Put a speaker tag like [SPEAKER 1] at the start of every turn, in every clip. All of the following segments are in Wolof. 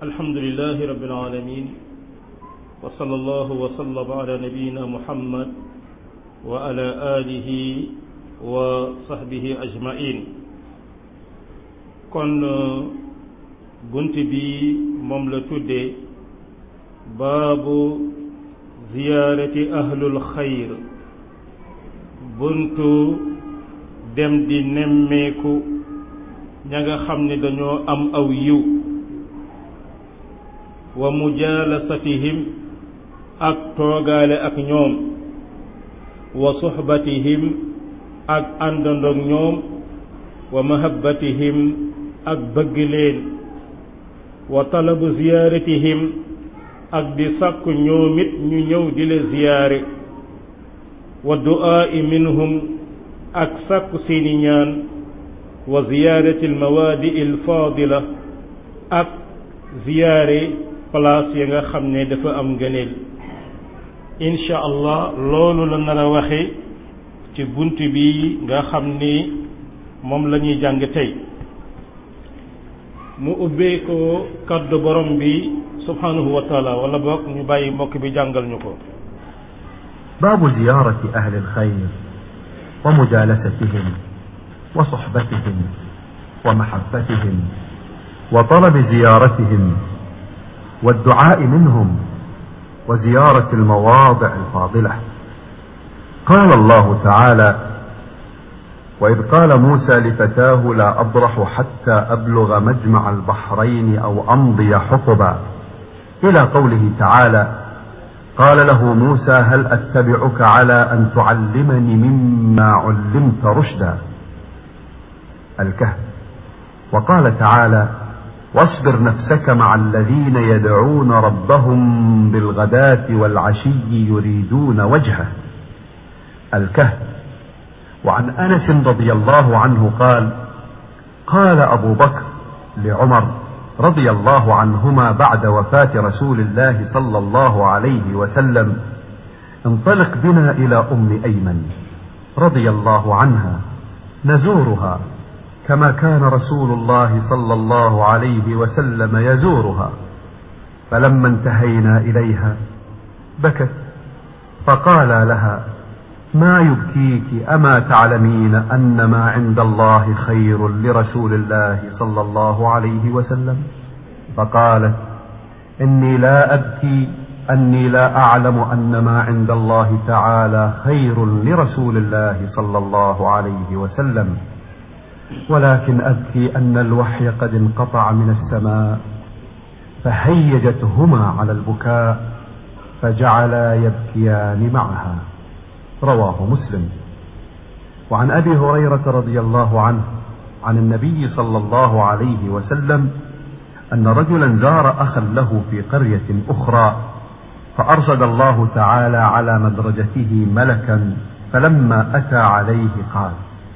[SPEAKER 1] الحمد لله رب العالمين وصلى الله وسلم على نبينا محمد وعلى آله وصحبه أجمعين kon bunt bi moom la tudde baabu ziyaarati ahlul xayr buntu dem di nemmeeku ña nga xam ne dañoo am aw yiw wa mujaalasatihim ak toogaale ak ñoom wa suxbatihim ak àndandoog ñoom wa mahabbatihim ak bëgg leen wa talabu ziyaaratihim ak di sàkku ñoom it ñu ñëw di la ziyaare wa du'aa'i minhum ak sàkku seeni ñaan wa ziyaarati almawaadi alfaadila ak ziyaare place ya nga xam ne dafa am ngëneel incha allah loolu la nar a waxe ci bunt bi nga xam ni moom la ñuy jàng tey mu ubbee ko kaddu borom bi subhanahu wa taala wala boog ñu bàyyi mbokk bi jàngal ñu ko
[SPEAKER 2] باب زيارة أهل الخير ومجالستهم وصحبتهم ومحبتهم وطلب زيارتهم والدعاء منهم وزيارة المواضع الفاضلة قال الله تعالى وإذ قال موسى لفتاه لا أبرح حتى أبلغ مجمع البحرين أو أمضي حقبا إلى قوله تعالى قال له موسى هل أتبعك على أن تعلمني مما علمت رشدا الكهف وقال تعالى واصبر نفسك مع الذين يدعون ربهم بالغداة والعشي يريدون وجهه الكهف وعن انس رضي الله عنه قال قال ابو بكر لعمر رضي الله عنهما بعد وفاه رسول الله صلى الله عليه وسلم انطلق بنا الى ام ايمن رضي الله عنها نزورها كما كان رسول الله صلى الله عليه وسلم يزورها فلما انتهينا اليها بكت فقال لها ما يبكيك اما تعلمين ان ما عند الله خير لرسول الله صلى الله عليه وسلم فقالت اني لا ابكي اني لا اعلم ان ما عند الله تعالى خير لرسول الله صلى الله عليه وسلم ولكن ابكي ان الوحي قد انقطع من السماء فهيجتهما على البكاء فجعلا يبكيان معها رواه مسلم وعن ابي هريره رضي الله عنه عن النبي صلى الله عليه وسلم ان رجلا زار اخا له في قريه اخرى فارشد الله تعالى على مدرجته ملكا فلما اتى عليه قال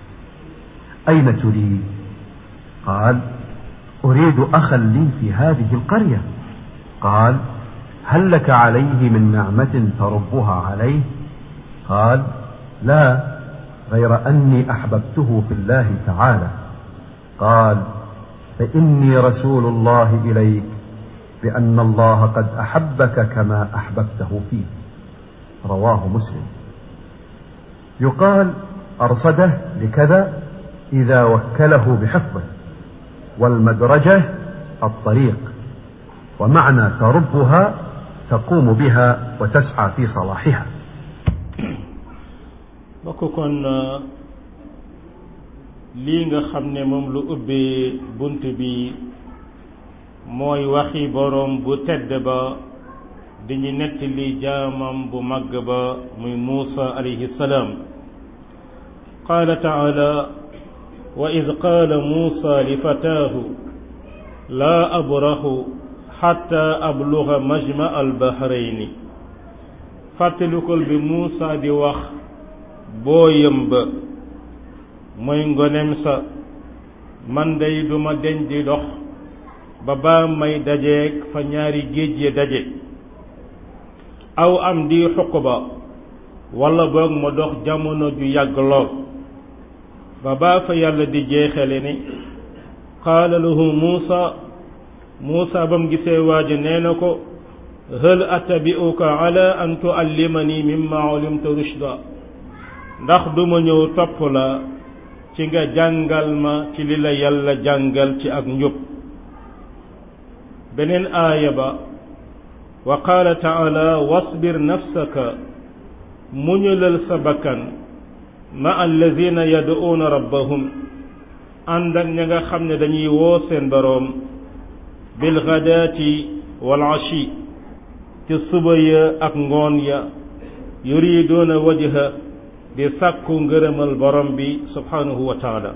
[SPEAKER 2] اين تريد قال اريد اخا لي في هذه القريه قال هل لك عليه من نعمه تربها عليه قال لا غير اني احببته في الله تعالى قال فاني رسول الله اليك بان الله قد احبك كما احببته فيه رواه مسلم يقال ارصده لكذا اذا وكله بحفظه والمدرجه الطريق ومعنى تربها تقوم بها وتسعى في صلاحها
[SPEAKER 1] bokk kon lii nga xam ne moom lu ubbee bunt bi mooy waxi boroom bu tedd ba di ñu nettali jaamam bu màgg ba muy Muusa alayhi salaam qaala taala wa id qaala Muusa li fataahu laa abraxu xatta abluga majma albahrayni fàttalikul bi Muusa di wax booyam ba mooy ngonem sa man day duma deñ di dox ba baa may dajeeg fa ñaari géej ya daje aw am di xuq ba walla boog ma dox jamono ju yàgg lool ba baa fa yàlla di jeexale ne qaala lahu muusa Muusa bam gisee waaja nee na ko hal attabi'uka ala an tuallimani mimma ulimta rushda ndax duma ñëw topp la ci nga jàngal ma ci li la yàlla jàngal ci ak njub beneen aaya ba wa qaala taala wasbir nafsaka muñulal sa bakkan ma alladina yad'uuna rabbahum ànd ak ña nga xam ne dañuy woo seen boroom bil ghadaati wal ashi ci suba ya ak ngoon ya yuriduuna wajha di sàkku ngërëmal borom bi subhanahu wa taala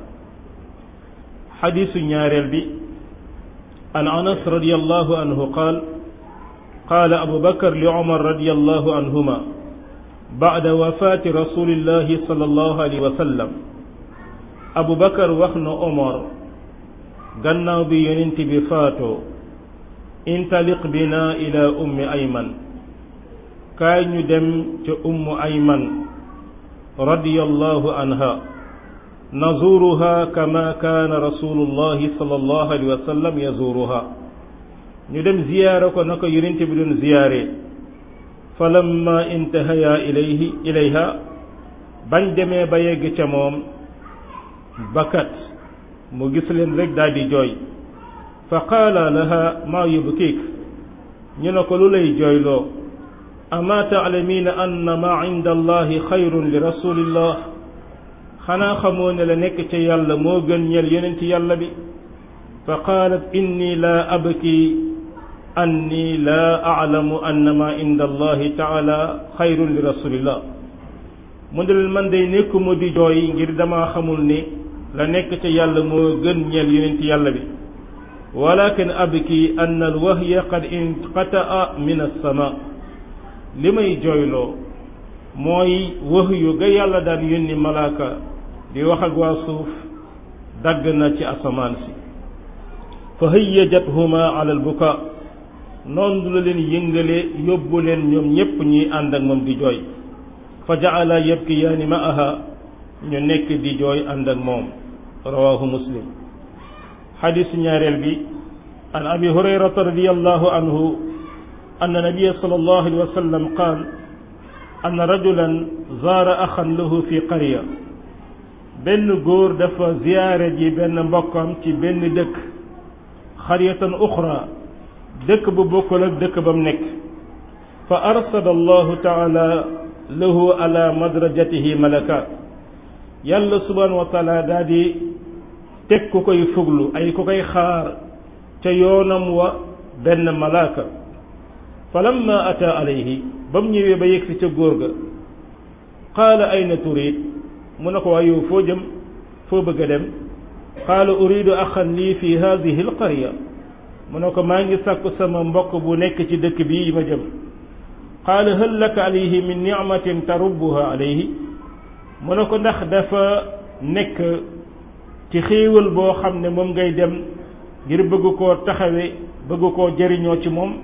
[SPEAKER 1] xadiisu ñaareel bi an anas radiallahu anhu qaal qaala abu bakar li umar radiallahu anhuma bacda wafaati rasulillahi sallallahu alayhi wa sallam abu bakar wax na omar gannaaw bi yonent bi faatoo intaliq bina ila ummi ayman kaay ñu dem ca ummu ayman radiyallahu anha nazuruha kama kaana rasulullahi sallallahu alayhi wa sallam yazuruha ñu dem ziyaara ko naka yonent bi doon ziyaare falamma intahaya ilayhi ilayha bañ demee ba yegg ca moom bakat mu gis leen rek daal di jooy fa qaala laha maa yubkiik ñu ne ko lu lay jooyloo ama taalamiina anna maa inda allahi xayrun li rasulillah xanaa xamoo ne la nekk ca yàlla moo gën ñel yonent yàlla bi fa qaalat inni laa abki anni laa aclamu anna maa inda allahi taala xayrun li rasulillah mu ne leen man day nekkuma di jooy ngir damaa xamul ni la nekk ca yàlla moo gën ñel yonent yàlla bi walakin abki anna alwahya qad inqataa min alsama li may jooyloo mooy wahyu ga yàlla daan yónni malaaka di wax ak waa suuf dagg na ci asamaan si fa hayyajathuma ala albuka noonu la leen yëngale yóbbu leen ñoom ñépp ñuy ànd ak moom di jooy fa jaala yabkiyaani ma'aha ñu nekk di jooy ànd ak moom rawahu muslim xadisu ñaareel bi an abi hurayrata radiallahu anhu أن النبي صلى الله عليه وسلم قال أن رجلا زار أخا له في قرية benn góor dafa ziyaare ji benn mbokkam ci benn dëkk xaryatan uxra dëkk bu bokkul ak dëkk ba mu nekk fa arsala allahu taala lahu ala madrajatihi malaka yàlla subhanahu wa taala daa di teg ku koy fuglu ay ku koy xaar ca yoonam wa benn malaaka falamma ata alayhi ba mu ñëwee ba yegsi ca góor ga qaala ayna turid mu ne ko waa yow foo jëm foo bëgg a dem qaala uridu axan lii fi hadihi alqarya mu ne ko maa ngi sàkku sama mbokk bu nekk ci dëkk bii ma jëm qaala hal laka alayhi min nicmatin tarubbuha alayhi mu ne ko ndax dafa nekk ci xéewal boo xam ne moom ngay dem ngir bëgg koo taxawe bëgg koo jëriñoo ci moom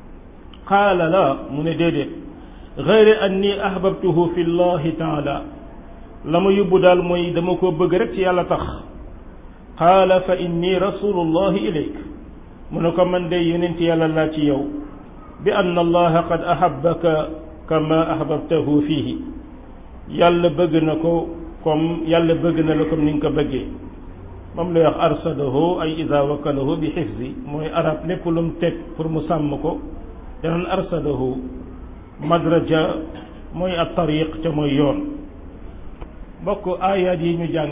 [SPEAKER 1] qaala la mu ne déedéet gayre anni ahbabtuhu fi llahi taala la ma yóbbu daal mooy dama ko bëgg rek ci yàlla tax qaala fa inni rasulullahi ilayk mu ne ko man de yonent yàlla laa ci yow bi anna allaha qad ahabbaka kama ahbabtahu fihi yàlla bëgg na ko comme yàlla bëgg na la comme ni nga ko bëggee moom lay wax arsadahu ay ida wakalahu bi xifzi mooy arab lépp lu mu teg pour mu sàmm ko danaan arsadahu madraja mooy at tariq ca mooy yoon mbokk aayaat yi ñu jàng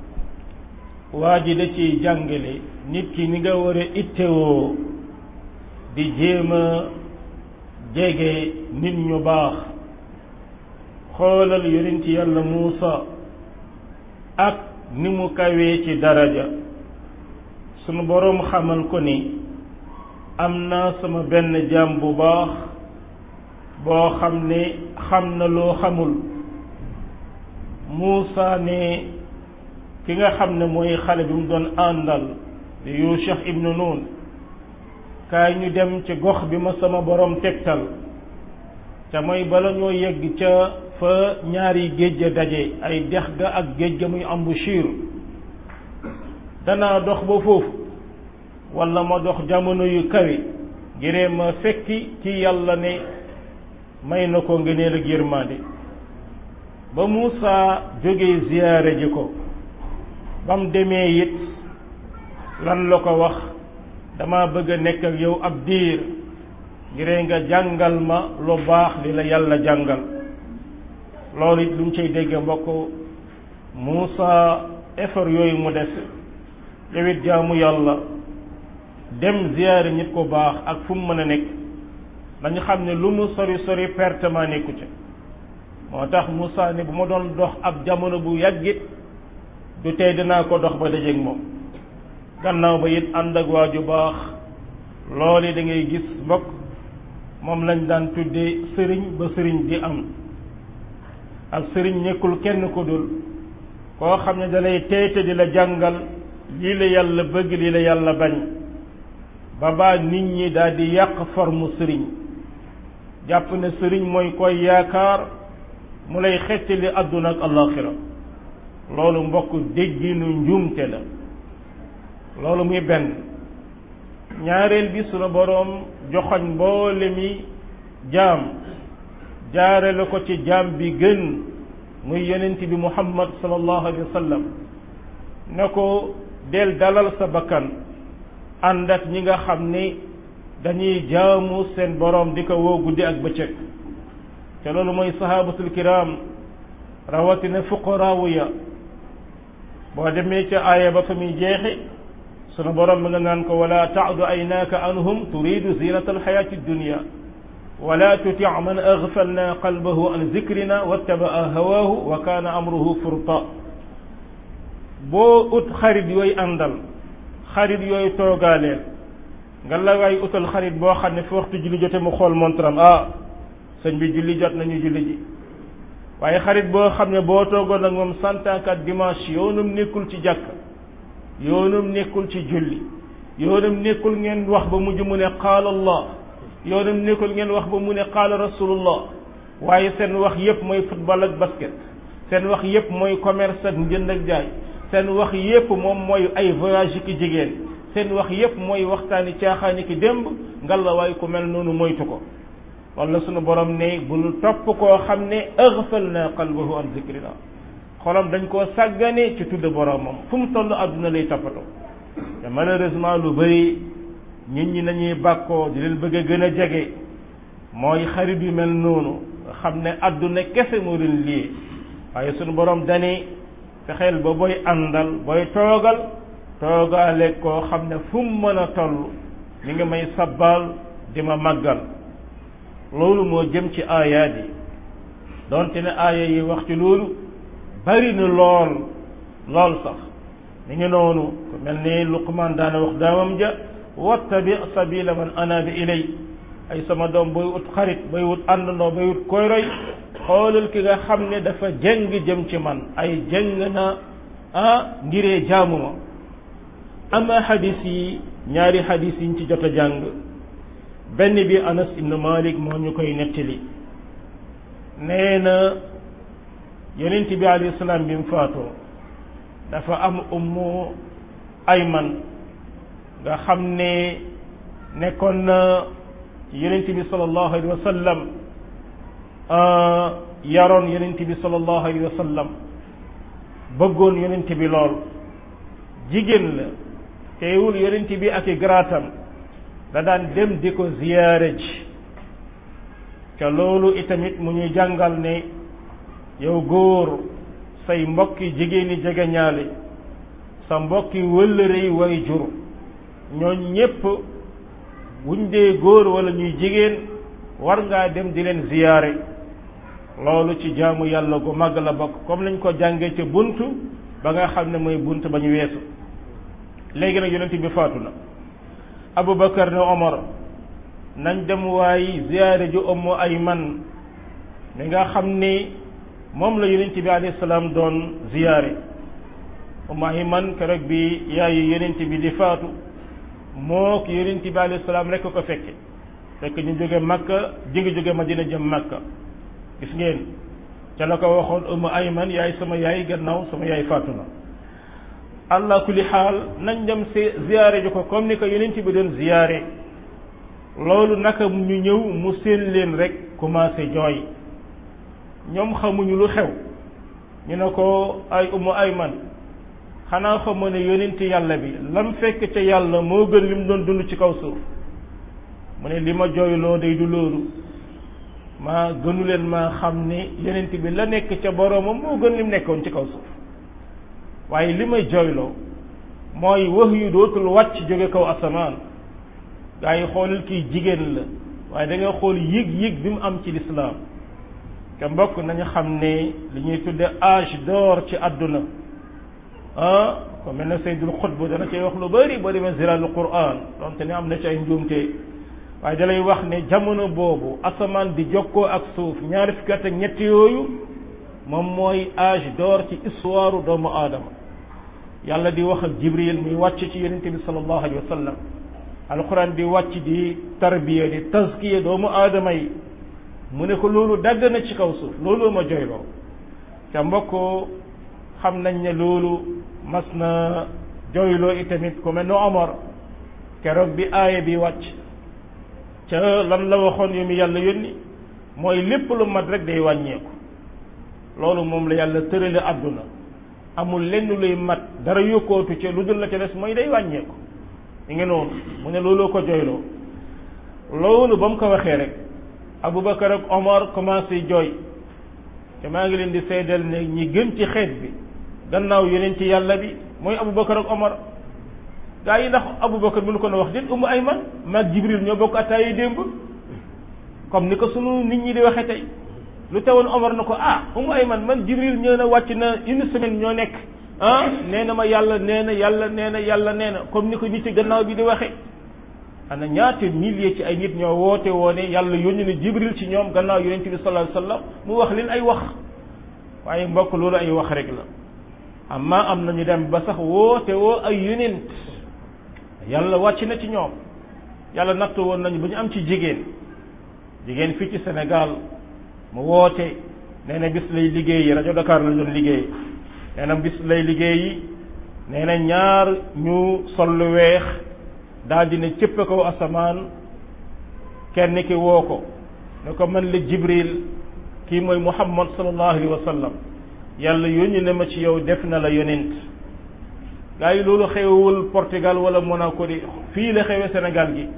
[SPEAKER 1] waa ji da ciy jàngale nit ki ni nga war a ittewoo di jéem a jege nit ñu baax xoolal yonent yàlla Muusa ak ni mu kawee ci daraja sunu boroom xamal ko ni am naa sama benn jaam bu baax boo xam ne xam na loo xamul Muusa ne ki nga xam ne mooy xale bi mu doon àndal di Yuusha ibnu Nun kaay ñu dem ci gox bi ma sama borom tegtal ca mooy bala ñoo yegg ca fa ñaari géej ga daje ay dex ga ak géej ga muy embouchure danaa dox ba foofu wala ma dox jamono yu kawe ngiree ma fekki ci yàlla ne may na ko ngëneel ak yërmande ba Muusa jógee ziyaare ji ko ba mu demee it lan la ko wax dama bëgg a nekk ak yow ab diir ngiree nga jàngal ma lu baax li la yàlla jàngal loolu it lu mu cay dégg mbokk Muusa effort yooyu mu def yow it jaamu yàlla dem ziyaare nit ko baax ak fu mu mën a nekk dañu xam ne lu mu sori sori pertement nekku ca moo tax Muusa ne bu ma doon dox ab jamono bu yàggit du tey dinaa ko dox ba dajeeg moom gannaaw ba it ànd ak waa ju baax loolu da ngay gis mbokk moom lañ daan tuddee sëriñ ba sëriñ di am ak sëriñ nekkul kenn ko dul koo xam ne dalay teyte di la jàngal lii la yàlla bëgg lii la yàlla bañ ba baa nit ñi daal di yàq forme sëriñ jàpp ne sëriñ mooy koy yaakaar mu lay xettali àdduna ak alaxira loolu mbokk dégginu njuumte la loolu muy benn ñaareel bi sunu boroom joxoñ mboole mi jaam jaare la ko ci jaam bi gën muy yonent bi muhammad sallallahu alayhi wa sallam ne ko del dalal sa bakkan ànd ak ñi nga xam ni dañuy jaamu seen boroom di ko woo guddi ak bëccëg te loolu mooy sahabatul kiram rawatina fuqaraawu ya boo demee ca aaya ba fa muy jeexi sunu borom mi nga naan ko wala taadu aynaaka anhum turidu zinata alxayaati dunia wala tuti man agfalna qalbahu an zikrina wattabaa hawaahu wa kaana amruhu furta boo ut xarit yooyu àndal xarit yooyu toogaaleel nga la waay utal xarit boo xam ne fi waxtu julli jote mu xool montram ah sëñ bi julli jot nañu julli ji waaye xarit boo xam ne boo toogoon ak moom santankat dimanche yoonum nekkul ci jàkk yoonum nekkul ci julli yoonum nekkul ngeen wax ba mujj mu ne qaala allah yoonum nekkul ngeen wax ba mu ne qaala rasulullah waaye seen wax yépp mooy football ak basket seen wax yépp mooy commerce ak njënd ak jaay seen wax yépp moom mooy ay voyage ki jigéen seen wax yépp mooy waxtaani caaxaani ki démb ngalla waaye ku mel noonu moytu ko wala sunu borom ne bul topp koo xam ne aghfalna qalbahu an zikrina xolam dañ koo sàggane ci tudd boromam fu mu toll àdduna lay toppatoo te malheureusement lu bëri nit ñi nañuy bàkkoo di leen bëgg a gën a jege mooy xarit yu mel noonu nga xam ne àdduna kese moo leen lii waaye sunu borom dani fexeel ba booy àndal booy toogal toogaale koo xam ne fu mu mën a toll mi ngi may sabbal di ma màggal loolu moo jëm ci aayaat yi donte ne aaya yi wax ci loolu bari na lool lool sax mi ngi noonu ku mel ni luqmaan daana wax daamam ja wattabi sabila man anaba ilay ay sama doom booy ut xarit booy wut àndandoo booy wut koy roy xoolal ki nga xam ne dafa jëng jëm ci man ay jëng na ah ngiree jaamu ma ama xadis yi ñaari xadis yiñ ci jot a jàng benn bi anas ibn malik moo ñu koy nettali nee na yonent bi alayhi salaam bi mu faatoo dafa am ummu ayman nga xam ne nekkoon na ci yonent bi sallallahu alayhi wa sallam yaroon yonent bi sallallahu alayhi wa sallam bëggoon yonent bi lool jigéen la teewul yonent bi ak i garaatam da daan dem di ko ziyaare ji ca loolu itamit mu ñuy jàngal ne yow góor say mbokki jigéeni jege ñaale sa mbokki wëllërey way jur ñooñ ñépp buñ dee góor wala ñuy jigéen war ngaa dem di leen ziyaare loolu ci jaamu yàlla gu màgg la bokk comme nañ ko jàngee ca bunt ba nga xam ne mooy bunt ba ñu weesu léegi nag yonent bi faatu na Abubakar ne Omar nañ dem waay ziyaare ju Ummu Ayman mi nga xam ni moom la yonent bi alayhi salaam doon ziyaare Ummu Ayman keroog bi yaayu yonent bi di faatu moo ko yonent bi alayhi salaam rekk ko fekke fekk ñu jóge Makka jóge jóge Madina jëm Makka gis ngeen ca la ko waxoon Ummu Ayman yaay sama yaay gannaaw sama yaay faatu na allah kulli xaal nañ dem see ziyaare ji ko comme ni ko yonent bi doon ziyaare loolu naka ñu ñëw mu seen leen rek commencé jooy ñoom xamuñu lu xew ñu ne ko ay umu ay man xanaa xamoo ne yonent yàlla bi lam fekk ca yàlla moo gën li mu doon dund ci kaw suuf mu ne li ma jooyloo day du loolu maa gënu leen maa xam ne yonent bi la nekk ca boroomam moo gën li mu nekkoon ci kaw suuf waaye li may jooyloo mooy wax yu dootul wàcc jóge kaw asamaan gaa yi xoolal kii jigéen la waaye da nga xool yëg-yëg bi mu am ci lislaam te mbokk nañu xam ne li ñuy tudde âge d'or ci àdduna ah ko mel na Seydul Xutb dana cay wax lu bari boo demee ziralul Qur'an donte ne am na ci ay njuumte waaye dalay wax ne jamono boobu asamaan di jokkoo ak suuf ñaari fukki at ak ñett yooyu moom mooy âge d'or ci histoire doomu aadama yàlla di wax ak Jibril muy wàcc ci yonente bi sallallahu alayhi wa sallam alquran di wàcc di tarbiya di tazkiya doomu aadama yi mu ne ko loolu dagg na ci kaw suuf loolu ma joyloo te mbokk xam nañ ne loolu mas na joyloo itamit ku mel ne Omar keroog bi aaya bi wàcc ca lan la waxoon yu mu yàlla yónni mooy lépp lu mat rek day wàññeeku loolu moom la yàlla tërale àdduna amul lenn luy mat dara yokkootu ca lu dul la ca des mooy day wàññeeku mi ngi noonu mu ne looloo ko joyloo loolu ba mu ko waxee rek Aboubacar ak Omar commencé jooy te maa ngi leen di seedal ne ñi gën ci xeet bi gannaaw yeneen ci yàlla bi mooy Aboubacar ak Omar gaa yi ndax Aboubacar bu ñu ko na wax déet Umu Ayman maag Jibril ñoo bokk attaayi démb comme ni ko sunu nit ñi di waxe tey lu tewoon Omar na ko ah Umu Ayman man Jibril ñëw na wàcc na une semaine ñoo nekk ah nee na ma yàlla nee na yàlla nee na yàlla nee na comme ni ko nit ci gannaaw bi di waxe ana ñaata milliers ci ay nit ñoo woote woone yàlla yónni na Jibril ci ñoom gannaaw yonent bi sallallahu alayhi wasallam mu wax leen ay wax waaye mbokk loolu ay wax rek la amma am na ñu dem ba sax woote woo ay yonent yàlla wàcc na ci ñoom yàlla nattu woon nañu ba ñu am ci jigéen jigéen fii ci Sénégal mu woote nee na bis lay liggéeyi rajo Dakar la doon liggéey nee na bis lay liggéeyi nee na ñaar ñu sol lu weex daal di ne cëpp kaw asamaan kenn ki woo ko ne ko man la Jibril kii mooy Muhammad sallallahu alayhi wa sallam yàlla yónni na ma ci yow def na la yonent gaa yi loolu xewul Portugal wala Monaco di fii la xewe Sénégal gi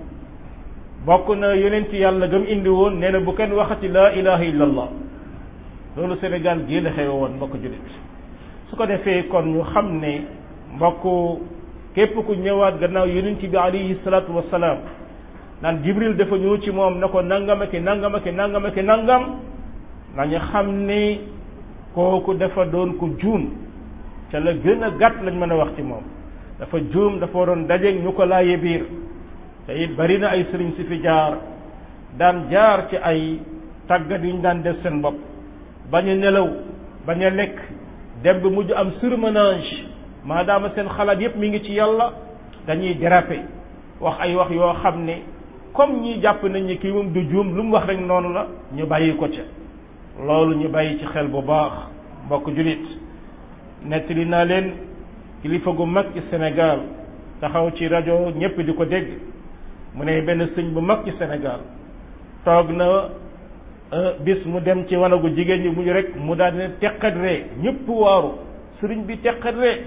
[SPEAKER 1] bokk na yonent yàlla gëm indi woon nee na bu kenn waxati laa ilaha illa allah loolu Sénégal gii la xewe woon mbokk jullit su ko defee kon ñu xam ne mbokk képp ku ñëwaat gannaaw yonent bi alayhi salaatu wasalaam naan Jibril dafa ñëw ci moom na ko nangam ak nangam ak nangam ak nangam nañu xam ne kooku dafa doon ko juum ca la gën a gàtt lañ mën a wax ci moom dafa juum dafa waroon dajeeg ñu ko laaye biir te it bari na ay sëriñ si fi jaar daan jaar ci ay tàggat yu ñu daan def seen bopp bañ a nelaw bañ a lekk dem ba mujj am surmenage maadaama seen xalaat yépp mi ngi ci yàlla dañuy déraper wax ay wax yoo xam ne comme ñi jàpp nañ ni kii moom du juum lu mu wax rek noonu la ñu bàyyi ko ca loolu ñu bàyyi ci xel bu baax mbokk julit nettali naa leen kilifa gu mag ci Sénégal taxaw ci rajo ñépp di ko dégg mu ne benn sëñ bu mag ci Sénégal toog na bis mu dem ci wanagu jigéen ñi muñu rek mu daal dina teqat ree ñëpp waaru sëriñ bi teqat ree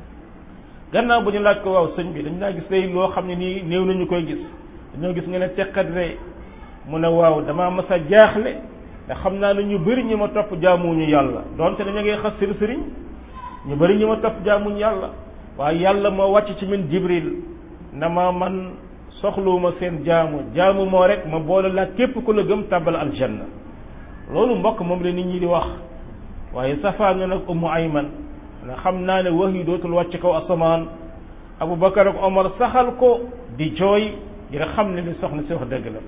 [SPEAKER 1] gannaaw bu ñu laaj ko waaw sëñ bi dañ naa gis day loo xam ne nii néew nañu koy gis dañoo gis nga ne teqat ree mu ne waaw damaa mas a jaaxle te xam naa ne ñu bëri ñi ma topp jaamuñu yàlla donte dañu ngay xas seen sëriñ ñu bëri ñi ma topp jaamuñu yàlla waaye yàlla moo wàcc ci min jibril na ma man soxluwuma seen jaamu jaamu moo rek ma boole laa képp ku la gëm tàbbal aljanna loolu mbokk moom la nit ñi di wax waaye safaa nga nag ummu ayman na xam naa ne wax yi dootul wàcc kaw asamaan abu bakar ak omar saxal ko di jooy ngir xam ne li soxna si wax dëgg la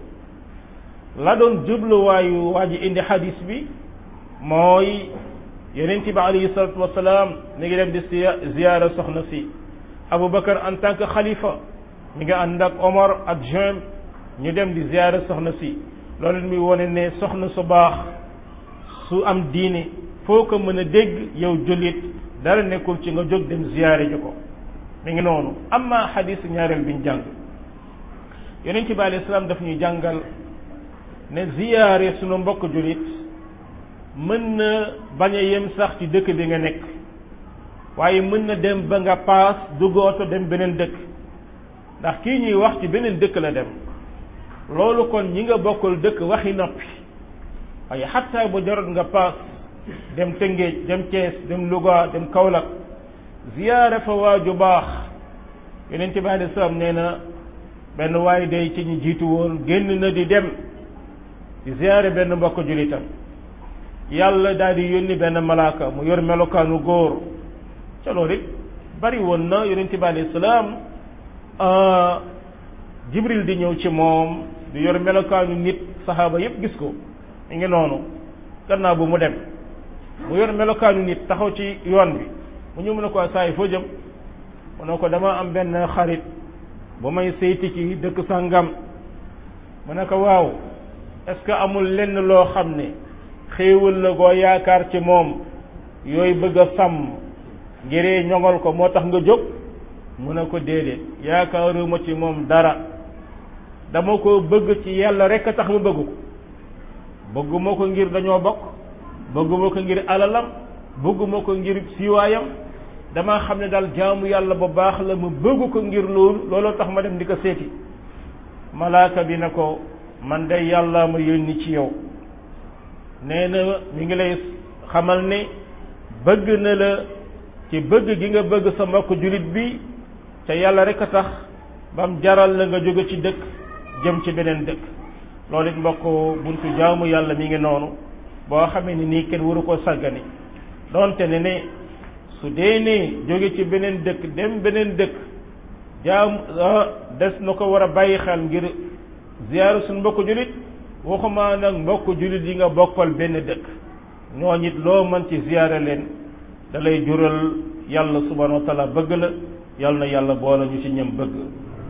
[SPEAKER 1] la doon jubluwaayu waa ji indi xadis bi mooy yonent bi alayhi salatu wasalaam mi ngi dem di ziyaara soxna si abu bakar en tant que xalifa mi ngi ànd ak omar ak juin ñu dem di ziyaara soxna si loolu mi wone ne soxna su baax su am diine foo ko mën a dégg yow jullit dara nekkul ci nga jóg dem ziyaare ji ko mi ngi noonu amma xadis ñaareel biñ jàng yonent bi alayhi salaam daf ñuy jàngal ne ziyaare sunu mbokk julit mën na bañ a yem sax ci dëkk bi nga nekk waaye mën na dem ba nga paas dugg oto dem beneen dëkk ndax kii ñuy wax ci beneen dëkk la dem loolu kon ñi nga bokkul dëkk waxi noppi waaye xatta bu jarot nga paas dem Tëngéej dem Thiès dem Louga dem Kaolack ziyaare fa waaju baax yonent bi alei salaam nee na benn waay day ci ñu jiitu woon génn na di dem di ziyaare benn mbokk julitam yàlla daal di yónni benn malaaka mu yor melokaanu góor ca loolu it bari woon na yonent bi alei salaam jibril di ñëw ci moom di yor melokaanu nit saxaaba yépp gis ko mi ngi noonu gannaaw bu mu dem mu yor melokaanu nit taxaw ci yoon bi mu ñëw mu ne ko saa yi foo jëm mu ne ko dama am benn xarit bu may seyti ci dëkk sàngam mu ne ko waaw est-ce que amul lenn loo xam ne xéewal la goo yaakaar ci moom yooyu bëgg a sàmm ngiree ñoŋal ko moo tax nga jóg mu ne ko déedéet yaakaaruma ci moom dara dama ko bëgg ci yàlla rek a tax ma bëgg ko bëgguma ko ngir dañoo bokk bëgguma ko ngir alalam bëgguma ko ngir siiwaayam dama xam ne daal jaamu yàlla bu baax la ma bëgg ko ngir loolu looloo tax ma dem di ko seeti malaaka bi na ko man day yàlla ma yónni ci yow nee na mi ngi lay xamal ne bëgg na la ci bëgg gi nga bëgg sa mbokk jullit bi te yàlla rek a tax bam jaral la nga jóge ci dëkk jëm ci beneen dëkk loolu it mbokk buntu jaamu yàlla mi ngi noonu boo xamee ni nii kenn waru ko sàggani donte ne ne su dee ne jóge ci beneen dëkk dem beneen dëkk jaam des na ko war a bàyyi xel ngir ziyaara suñu mbokk jullit waxuma nag mbokk jullit yi nga bokkal benn dëkk ñooñ it loo mën ci ziyaara leen da lay jural yàlla subhanahu wa taala bëgg la yàlla na yàlla boole ñu ci ñam bëgg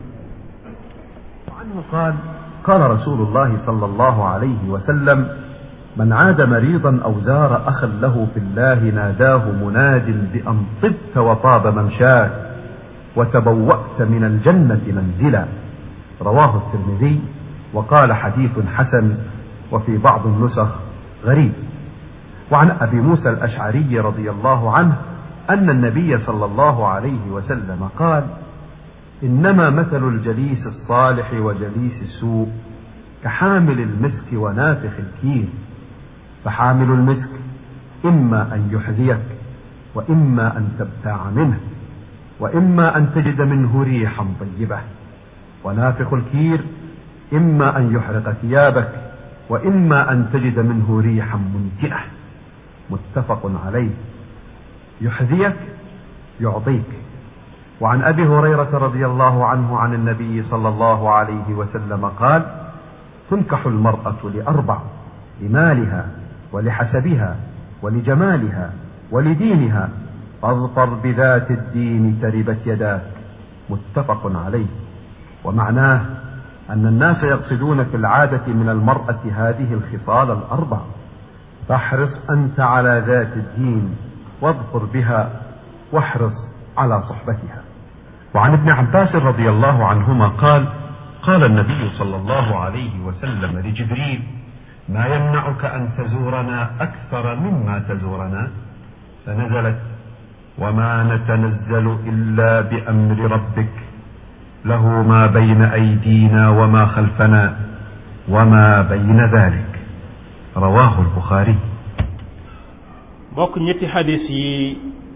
[SPEAKER 2] عنه قال قال رسول الله صلى الله عليه وسلم من عاد مريضا أو زار أخا له في الله ناداه مناد بأن طبت وطاب ممشاك وتبوأت من الجنة منزلا رواه الترمذي وقال حديث حسن وفي بعض النسخ غريب وعن أبي موسى الأشعري رضي الله عنه أن النبي صلى الله عليه وسلم قال إنما مثل الجليس الصالح وجليس السوء كحامل المسك ونافخ الكير فحامل المسك إما أن يحذيك وإما أن تبتاع منه وإما أن تجد منه ريحا طيبة ونافخ الكير إما أن يحرق ثيابك وإما أن تجد منه ريحا منتئة متفق عليه يحذيك يعطيك وعن ابي هريره رضي الله عنه عن النبي صلى الله عليه وسلم قال تنكح المراه لاربع لمالها ولحسبها ولجمالها ولدينها فاظفر بذات الدين تربت يداك متفق عليه ومعناه ان الناس يقصدون في العاده من المراه هذه الخصال الاربع فاحرص انت على ذات الدين واظفر بها واحرص على صحبتها وعن ابن عباس رضي الله عنهما قال قال النبي صلى الله عليه وسلم لجبريل ما يمنعك ان تزورنا اكثر مما تزورنا فنزلت وما نتنزل الا بامر ربك له ما بين ايدينا وما خلفنا وما بين ذلك رواه البخاري
[SPEAKER 1] bokk ñetti xadis yi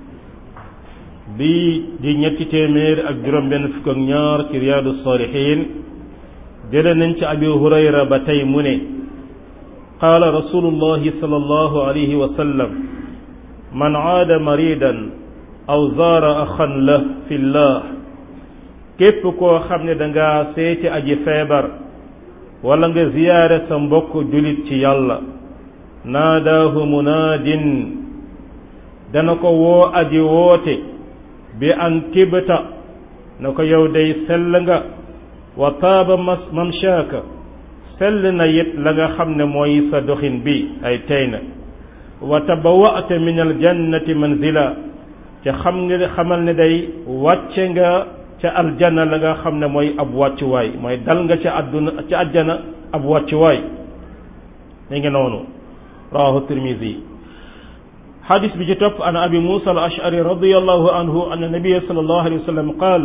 [SPEAKER 1] bi di ñetti téeméer ak juróom benn fukk ak ñaar ci riyaadu saalihin jële nañ ci abi hurayra ba tey mu ne qaala rasulullahi sallallahu alayhi wa sallam man aada maridan aw zaara axan la fi llah képp koo xam ne danga seeti aji feebar wala nga ziyaare sa mbokk julit ci yàlla naadaahu munaadin dana ko woo aji woote bi an tibta na ko yow day sell nga wa taaba mamshaaka sell na it la nga xam ne mooy sa doxin bi ay tey na wa tabawa'ta min aljannati manzila ca xam nga xamal ne day wàcce nga ca aljanna la nga xam ne mooy ab wàccuwaay mooy dal nga ca àdduna ca àjjana ab wàccuwaay mi ngi noonu rawahu tirmidi xadis bi ci topp an abi musa al ashari radiallahu anhu an nabiya sal allahu alayhi wa sallam qaal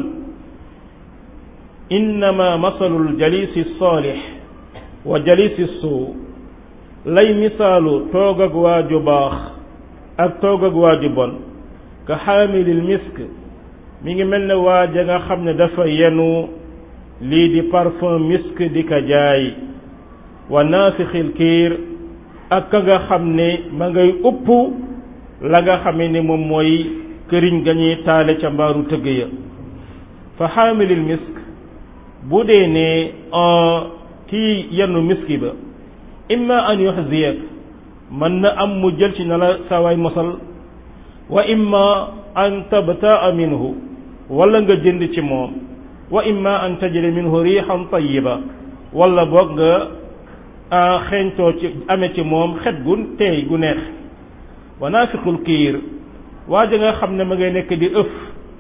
[SPEAKER 1] innama masalu ljalisi salix wa jalisi suu lay misaalu toog ak waaju baax ak toog ak waaju bon ka xaamilil misk mi ngi mel ne waaja nga xam ne dafa yenu lii di parfum misk di ka jaay wa naafixil kiir ak ka nga xam ne ma ngay upp la nga xame ne moom mooy këriñ ga ñuy taale ca mbaaru tëgg ya fa xaamilil misk bu dee ne kii yenu miski ba imma an yuxziyak mën na am mu jël ci na la sawaay mosal wa imma an tabtaa minhu wala nga jënd ci moom wa imma an tajri minhu riixan tayiba wala boog nga xeeñtoo ci amee ci moom xet gu teey gu neex wa naafiqul kiir waaja nga xam ne ma ngay nekk di ëf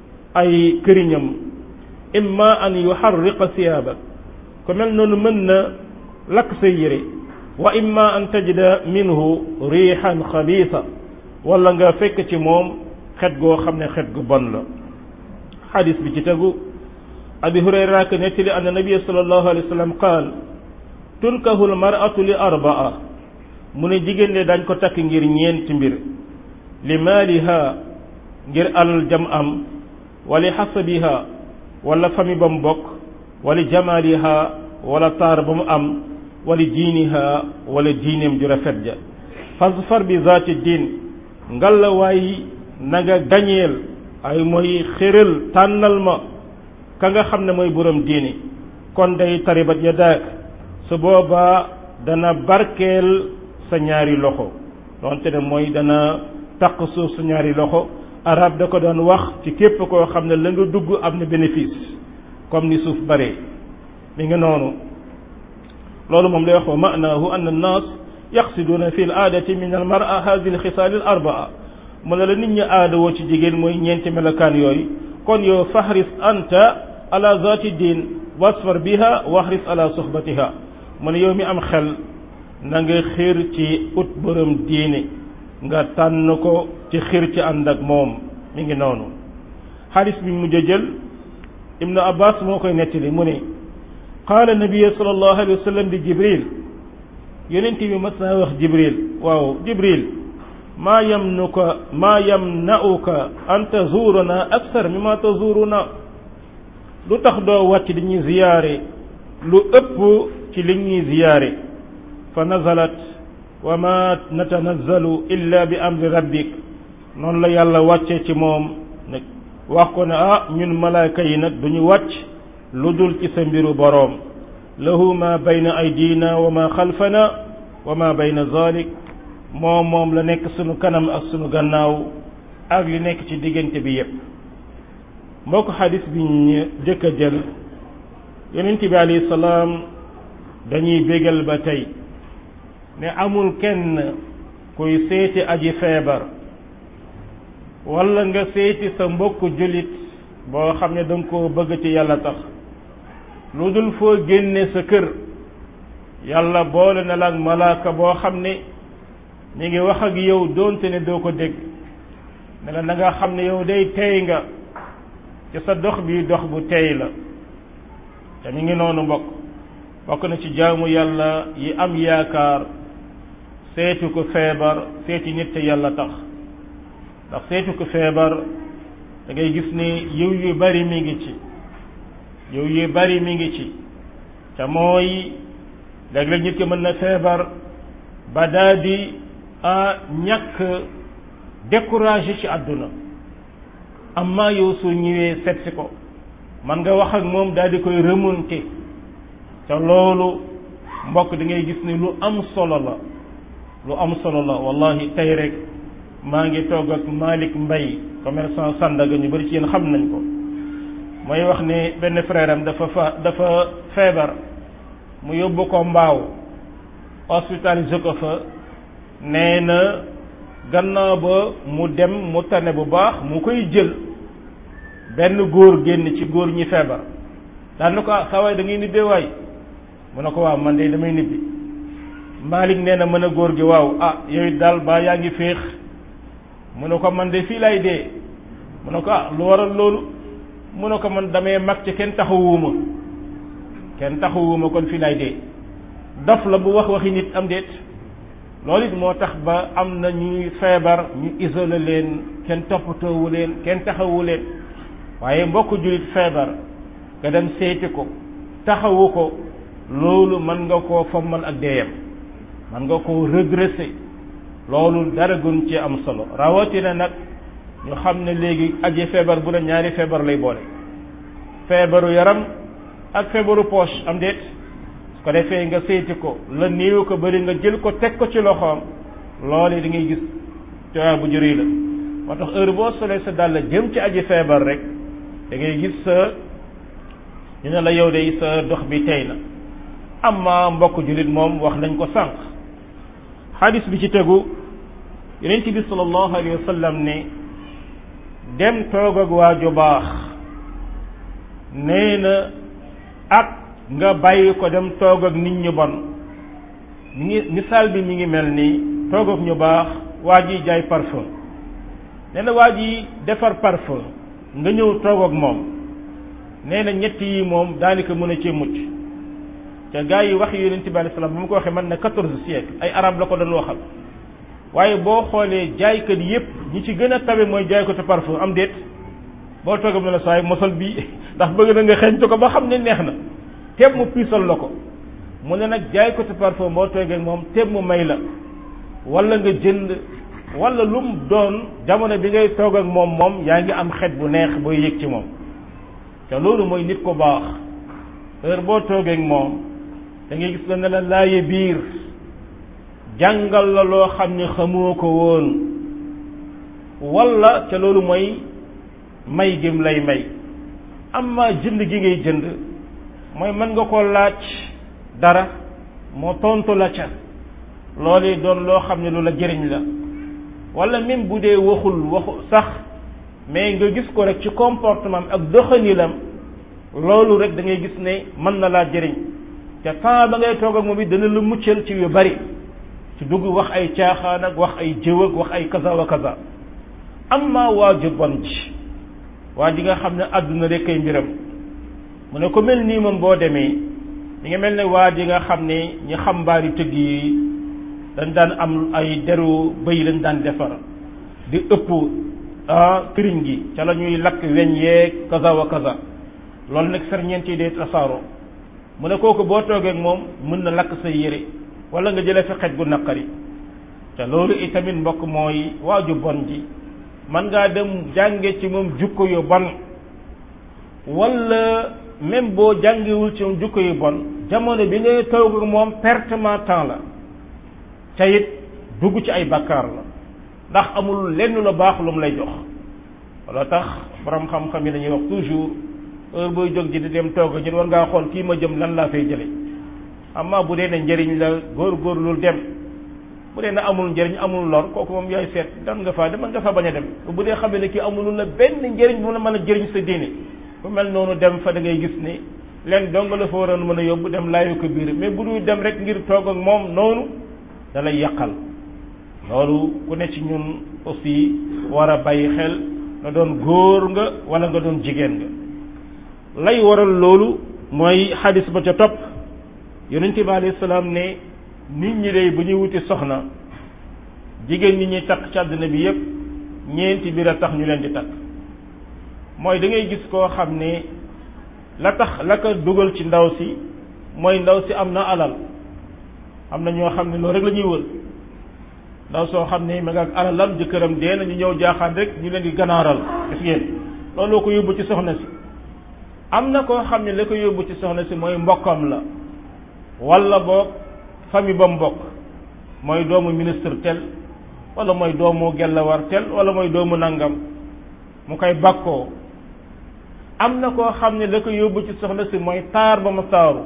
[SPEAKER 1] ay këriñam imma an yuxarriqa siyaabak ko mel noonu mën na lakk say yére wa imma an tajida minhu riixan xabiisa wala nga fekk ci moom xet goo xam ne xet gu bon la xadis bi ci tegu abi hurayra ka nettali anna nabia sallallahu alayhi wa sallam qaal tunkahu lmaratu li arbaa mu ne jigéen de dañ ko takk ngir ñeenti mbir li maaliha ngir alal jam am wali xasabiha wala fami ba mu bokk wali jamaaliha wala taar ba mu am wali diiniha wala diineem ju rafet ja fasfar bi zaati diin ngalla waay na nga gañeel ay mooy xéral tànnal ma ka nga xam ne mooy borom diini kon day taribat ya daak su boobaa dana barkeel sa ñaari loxo donte ne mooy dana taq suuf sa ñaari loxo arab da ko doon wax ci képp koo xam ne la nga dugg am na bénéfice comme ni suuf bare mi nga noonu loolu moom lay wax wa maanaahu an annaas yaqsiduuna fi l aadati min al mara hadihi lxisaal al arbaa mu ne la nit ñi aada woo ci jigéen mooy ñeenti melokaan yooyu kon yow fahris anta ala zaati diin wasfar biha wahris ala suhbatiha mu ne yow mi am xel na nga xiir ci ut borom diine nga tànn ko ci xiir ci ànd ak moom mi ngi noonu xaalis bi mujj a jël ibnu abbas moo koy nettali mu ne qaala nabiya sallallahu alayhi wa sallam di jibril yonent bi mas naa wax jibril waaw jibril maa yamnuka maa yamna'uka an tazuuruna aksar mimma tazuuruna lu tax doo wàcc di ñuy ziyaare lu ëpp ci li ñuy ziyaare fa nazalat wa ma natanazzalu illa bi amri rabbik noonu la yàlla wàcce ci moom nag wax ko ne ah ñun malaaka yi nag duñu wàcc lu dul ci sa mbiru boroom lahu ma bayna aydina wa ma xalfana wa ma bayna zalik moom moom la nekk sunu kanam ak sunu gannaaw ak li nekk ci diggante bi yépp mbokk xadis bi ñu jëkk a jël yonent bi alayhi salaam dañuy bégal ba tey ne amul kenn kuy seeti aji feebar wala nga seeti sa mbokk jullit boo xam ne danga koo bëgg ci yàlla tax lu dul foo génne sa kër yàlla boole na la ak malaaka boo xam ne mi ngi wax ak yow doonte ne doo ko dégg ne la na nga xam ne yow day tey nga ci sa dox bi dox bu tey la te mi ngi noonu mbokk bokk na ci jaamu yàlla yi am yaakaar seetu ko feebar seeti nit te yàlla tax ndax seetu ko feebar da ngay gis ni yiw yu bari mi ngi ci yiw yu bari mi ngi ci te mooy léeg-léeg nit ki mën na feebar ba daa di a ñàkk découragé ci àdduna amma yow su ñëwee seet si ko man nga wax ak moom daal di koy remonter te loolu mbokk da ngay gis ni lu am solo la lu am solo la wallahi tey rek maa ngi toog ak Malick Mbaye commerçant Sandaga ñu bari ci yéen xam nañ ko mooy wax ne benn frère am dafa fa dafa feebar mu yóbbu ko mbaaw hospitalisé ko fa nee na gannaaw ba mu dem mu tane bu baax mu koy jël benn góor génn ci góor ñi feebar daan na ko ah saa waay da ngay nibbee waay mu ne ko waaw man de damay nibbi Malik nee na mën a góor gi waaw ah yow it daal baa yaa ngi féex mu ne ko man de fii lay dee mu ne ko ah lu waral loolu mu ne ko man damay mag ci kenn taxawuuma kenn taxawuuma kon fii lay dee dof la bu wax waxi nit am déet loolu it moo tax ba am na ñuy feebar ñu isolé leen kenn toppatoowu leen kenn taxawu leen waaye mbokk jullit feebar nga dem seeti ko taxawu ko loolu mën nga koo fommal ak deeyam mën nga koo redresser loolu dara gën ci am solo rawatina nag ñu xam ne léegi aji feebar bu la ñaari feebar lay boole feebaru yaram ak feebaru poche am déet su ko defee nga seeti ko la néew ko bari nga jël ko teg ko ci loxoom loolu da ngay gis coono bu jëriñ la moo tax heure boo solee sa dàll jëm ci aji feebar rek da ngay gis sa ñu ne la yow de sa dox bi tey na amma mbokk jullit moom wax nañ ko sànq xadis bi ci tegu yonent bi sallallahu alayhi wa sallam ne dem toog ak waa ju baax nee na ak nga bàyyi ko dem toog ak nit ñu bon mi ngi misaal bi mi ngi mel ni toog ak ñu baax waa ji jaay parfum nee na waa ji defar parfum nga ñëw toog ak moom nee na ñett yi moom daanaka mën a cee mucc te gaa yi wax yonent bi alayhi salaam bu ma ko waxee man na quatorze siècle ay arab la ko doon waxal waaye boo xoolee jaaykat yépp ñi ci gën a tabe mooy jaaykatu parfum am déet boo toogam ne la saay mosal bii ndax bëgg na nga xeeñtu ko ba xam ne neex na teeb mu piisal la ko mu ne nag jaaykatu parfum boo toogee moom teeb mu may la wala nga jënd wala lu mu doon jamono bi ngay toog ak moom moom yaa ngi am xet bu neex booy yëg ci moom te loolu mooy nit ko baax heure boo toogee ak moom da ngay gis la ne la laaye biir jàngal la loo xam ne xamoo ko woon wala ca loolu mooy may gëm lay may amma jënd gi ngay jënd mooy mën nga ko laaj dara moo tontu la ca loolu doon loo xam ne lu la jëriñ la wala même bu dee waxul waxu sax mais nga gis ko rek ci comportement ak doxanilam loolu rek da ngay gis ne mën na laa jëriñ te temps ba ngay toog ak moom it dana la muccal ci yu bari ci dugg wax ay caaxaan ak wax ay jëw ak wax ay kaza wa kaza amma waa ju bon ji waa ji nga xam ne àdduna rek ay mbiram mu ne ko mel nii moom boo demee mi nga mel ne waa ji nga xam ne ñi xam mbaari tëgg yi dañ daan am ay deru bëy lañ daan defar di ëpp ah këriñ gi ca la ñuy lakk weñ yeeg kaza wa kaza loolu nag ferñeent yi day tasaaroo mu ne kooku boo toogee ak moom mën na lakk say yére wala nga jëlee fi xej gu naqari te loolu itamit mbokk mooy waaju bon ji man ngaa dem jànge ci moom jukko yu bon wala même boo jàngewul ci moom jukko yu bon jamono bi ngay toog ak moom pertement temps la ca it dugg ci ay bakkaar la ndax amul lenn lu baax lu mu lay jox wala tax borom xam-xam yi dañuy wax toujours heure booy jóg ji di dem toog ñun war ngaa xool kii ma jëm lan laa fay jële amma bu dee ne njëriñ la góor-góorlul dem bu dee ne amul njëriñ amul lor kooku moom yaay seet dan nga faa dem nga fa bañ a dem bu dee xam ne kii amulul la benn njëriñ bu la mën a jëriñ sa diine bu mel noonu dem fa da ngay gis ni leen dong la fa waroon mën a yóbbu dem laayu ko biir mais bu dul dem rek ngir toog ak moom noonu da lay yàqal loolu ku ne ci ñun aussi war a bàyyi xel nga doon góor nga wala nga doon jigéen nga lay waral loolu mooy xadis ba ca topp yonent bi alayhi salaam ne nit ñi day bu ñuy wuti soxna jigéen ñi ñuy takk ci àddina bi yépp ñeenti biir a tax ñu leen di takk mooy da ngay gis koo xam ne la tax la ko dugal ci ndaw si mooy ndaw si am na alal am na ñoo xam ne loolu rek la ñuy wër ndaw soo xam ne ma nga ak alalam jëkkëram dee na ñu ñëw jaaxaan rek ñu leen di ganaaral gis ngeen looloo ko yóbbu ci soxna si am na koo xam ne la ko yóbbu ci soxna si mooy mbokkam la wala boog famille ba mbokk mooy doomu ministre tel wala mooy doomu gellawar tel wala mooy doomu nangam mu koy bakkoo am na koo xam ne la ko yóbbu ci soxna si mooy taar ba ma taaru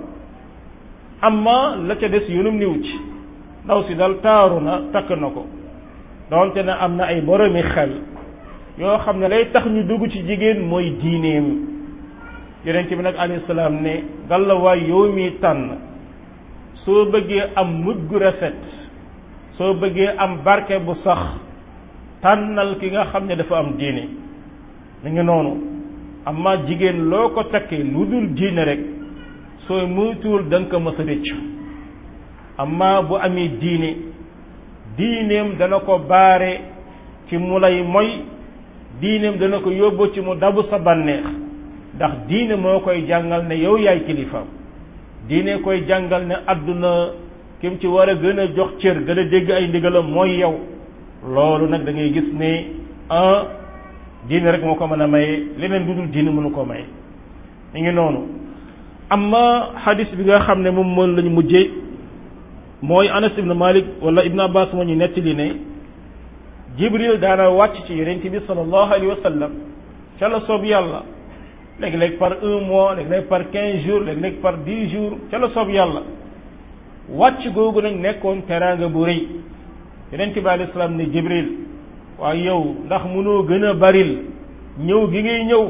[SPEAKER 1] amma la ca des yunum niw ci ndaw si dal taaru na takk na ko donte na am na ay boromi xel yoo xam ne lay tax ñu dugg ci jigéen mooy diineem yonent bi nag alayhi salaam ne gàllawaay yow mi tànn soo bëggee am mujj gu rafet soo bëggee am barke bu sax tànnal ki nga xam ne dafa am diine mi ngi noonu amma jigéen loo ko takkee lu dul diine rek sooy muytuwul da nga ko mës a rëccu amma bu amee diine diineem dana ko baare ci mu lay moy diineem dana ko yóbbu ci mu dabu sa bànneex ndax diine moo koy jàngal ne yow yaay kilifaam diine koy jàngal ne àdduna kim ci war a gën a jox cër gën a dégg ay ndigalam mooy yow loolu nag da ngay gis ne un diine rek moo ko mën a maye leneen lu dul diine mënu ko maye mi ngi noonu amma xadis bi nga xam ne moom moom lañu mujjee mooy Anas ibn Malik wala Ibn Abbas moo ñu nettali ne Jibril daana wàcc ci yonent bi sallallahu alayhi wa sallam ca la soob yàlla léeg-léeg par un mois léeg-léeg par quinze jours léeg-léeg par dix jours ca la soob yàlla wàcc googu nag nekkoon teraanga bu rëy yonent bi alayhi salaam ne Jibril waaye yow ndax mënoo gën a baril ñëw gi ngay ñëw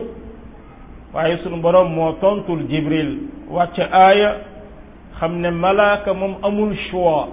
[SPEAKER 1] waaye sunu borom moo tontul Jibril wàcc aaya xam ne malaaka moom amul choix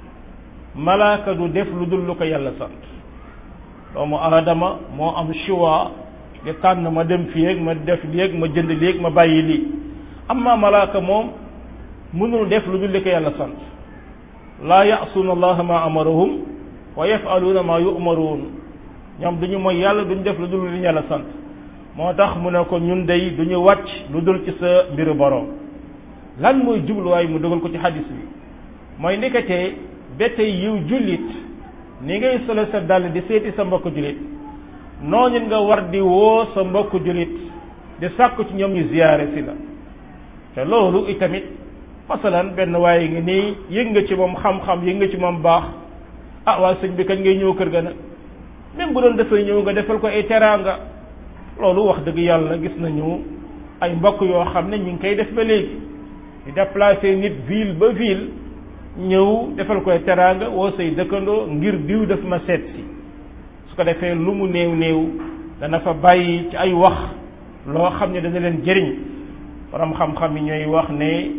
[SPEAKER 1] malaaka du def lu dul lu ko yàlla sant doomu aadama moo am choix di tànn ma dem fii ak ma def léeg ma jënd léeg ma bàyyi lii amma malaaka moom mënul def lu dul li ko yàlla sant laa ya'suuna allaha ma amarahum wa yaf'aluuna ma yu'maruun ñoom duñu mooy yàlla duñu def lu dul li yàlla sant moo tax mu ne ko ñun day duñu wàcc lu dul ci sa mbiru boroom lan mooy jubluwaay mu dugal ko ci xadis bi mooy ndeketee ba tey yiw jullit ni ngay solo sa dàll di seeti sa mbokk jullit noonu nga war di woo sa mbokk jullit di sàkku ci ñoom ñu ziyaare si la te loolu itamit masalan benn waaye ngi nii yëg nga ci moom xam-xam yëg nga ci moom baax ah waa sëñ bi kañ ngay ñëw kër ga nag même bu doon dafay ñëw nga defal ko ay teraanga loolu wax dëgg yàlla gis nañu ay mbokk yoo xam ne ñu ngi koy def ba léegi di déplacer nit ville ba ville ñëw defal koy teraanga woo say dëkkandoo ngir diw daf ma seet si su ko defee lu mu néew néew dana fa bàyyi ci ay wax loo xam ne dana leen jëriñ borom xam-xam yi ñooy wax ne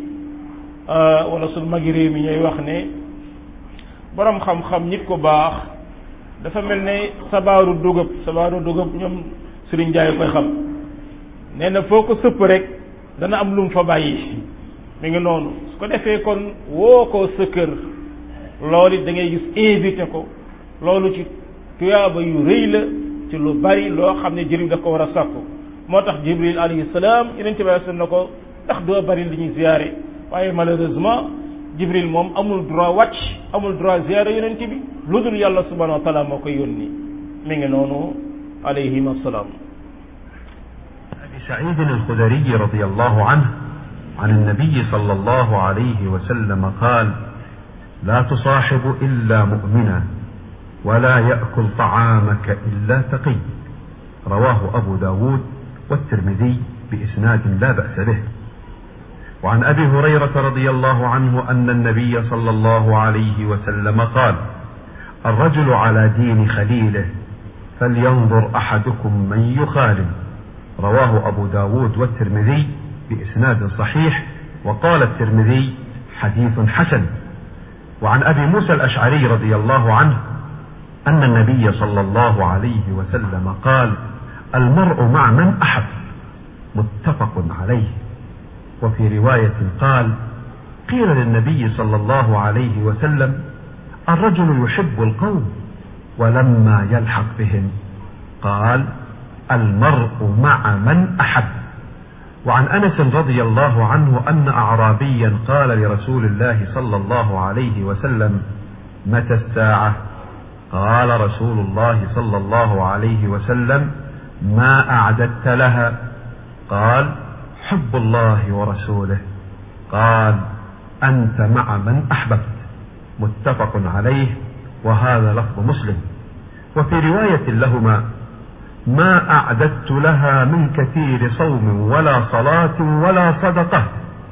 [SPEAKER 1] wala sunu magi réew mi ñooy wax ne borom xam-xam nit ko baax dafa mel ne sabaaru dugub sabaaru dugub ñoom Serigne Ndiaye koy xam nee na foo ko sëpp rek dana am lu mu fa bàyyi mi ngi noonu su ko defee kon woo ko sa kër loolu it da ngay gis invité ko loolu ci tuyaaba yu rëy la ci lu bari loo xam ne jëriñ da ko war a sàkku moo tax Jibril alayhi salaam yeneen ci bàyyi na ko ndax doo bari li ñuy ziyaare waaye malheureusement Jibril moom amul droit wàcc amul droit ziyaare yonent bi lu dul yàlla subhanahu wa taala moo koy yónni mi ngi noonu alayhim assalaam
[SPEAKER 2] أبي سعيد الخدري رضي الله عنه عن النبي صلى الله عليه وسلم قال لا تصاحب إلا مؤمنا ولا يأكل طعامك إلا تقي رواه أبو داود والترمذي بإسناد لا بأس به وعن أبي هريرة رضي الله عنه أن النبي صلى الله عليه وسلم قال الرجل على دين خليله فلينظر أحدكم من يخالل رواه أبو داود والترمذي بإسناد صحيح وقال الترمذي حديث حسن وعن أبي موسى الأشعري رضي الله عنه أن النبي صلى الله عليه وسلم قال المرء مع من أحب متفق عليه وفي رواية قال قيل للنبي صلى الله عليه وسلم الرجل يحب القوم ولما يلحق بهم قال المرء مع من أحب وعن أنس رضي الله عنه أن أعرابيا قال لرسول الله صلى الله عليه وسلم متى الساعة قال رسول الله صلى الله عليه وسلم ما أعددت لها قال حب الله ورسوله قال أنت مع من أحببت متفق عليه وهذا لفظ مسلم وفي رواية لهما ما أعددت لها من كثير صوم ولا صلاة ولا صدقة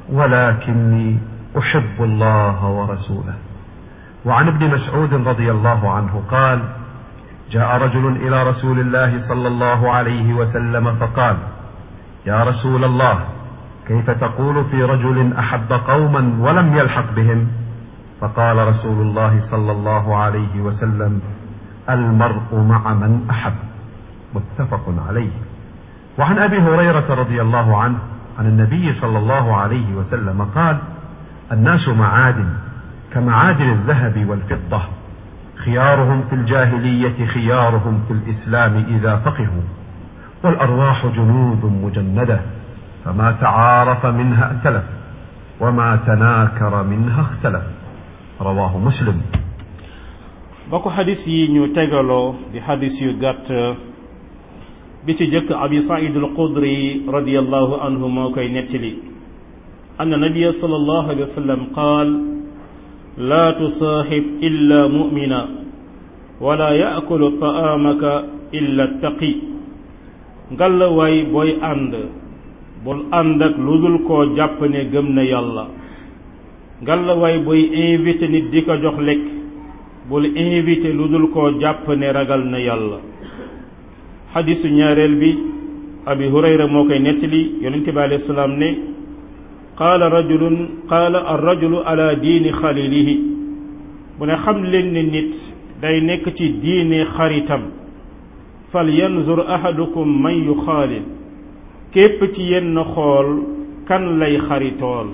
[SPEAKER 2] ولكني أحب الله ورسوله وعن ابن مسعود رضي الله عنه قال جاء رجل إلى رسول الله صلى الله عليه وسلم فقال يا رسول الله كيف تقول في رجل أحب قوما ولم يلحق بهم فقال رسول الله صلى الله عليه وسلم المرء مع من أحب متفق عليه وعن أبي هريرة رضي الله عنه عن النبي صلى الله عليه وسلم قال الناس معادن كمعادن الذهب والفضة خيارهم في الجاهلية خيارهم في الإسلام إذا فقهوا والأرواح جنود مجندة فما تعارف منها ائتلف وما تناكر منها اختلف رواه مسلم
[SPEAKER 1] bokk xadis yi ñu tegaloo di xadis yu gàtt bi ci jëkk abi said al qudri radiallahu anhu moo koy nettali أن النبي صلى الله عليه وسلم قال لا تصاحب إلا مؤمنا ولا يأكل طعامك إلا التقي قال واي بوي أند بول أندك لودل كو جاب ne gëm na yàlla ngalla waay booy invité nit di ko jox lekk bul invité lu dul koo jàpp ne ragal na yàlla xadisu ñaareel bi abi hurayra moo koy nettali yonente bi alayhi salaam ne qaala rajulun qaala arrajulu ala diini xalilihi mu ne xam leen ne nit day nekk ci diine xaritam fal yanzur ahadukum man yuxaalil képp ci yenn xool kan lay xaritool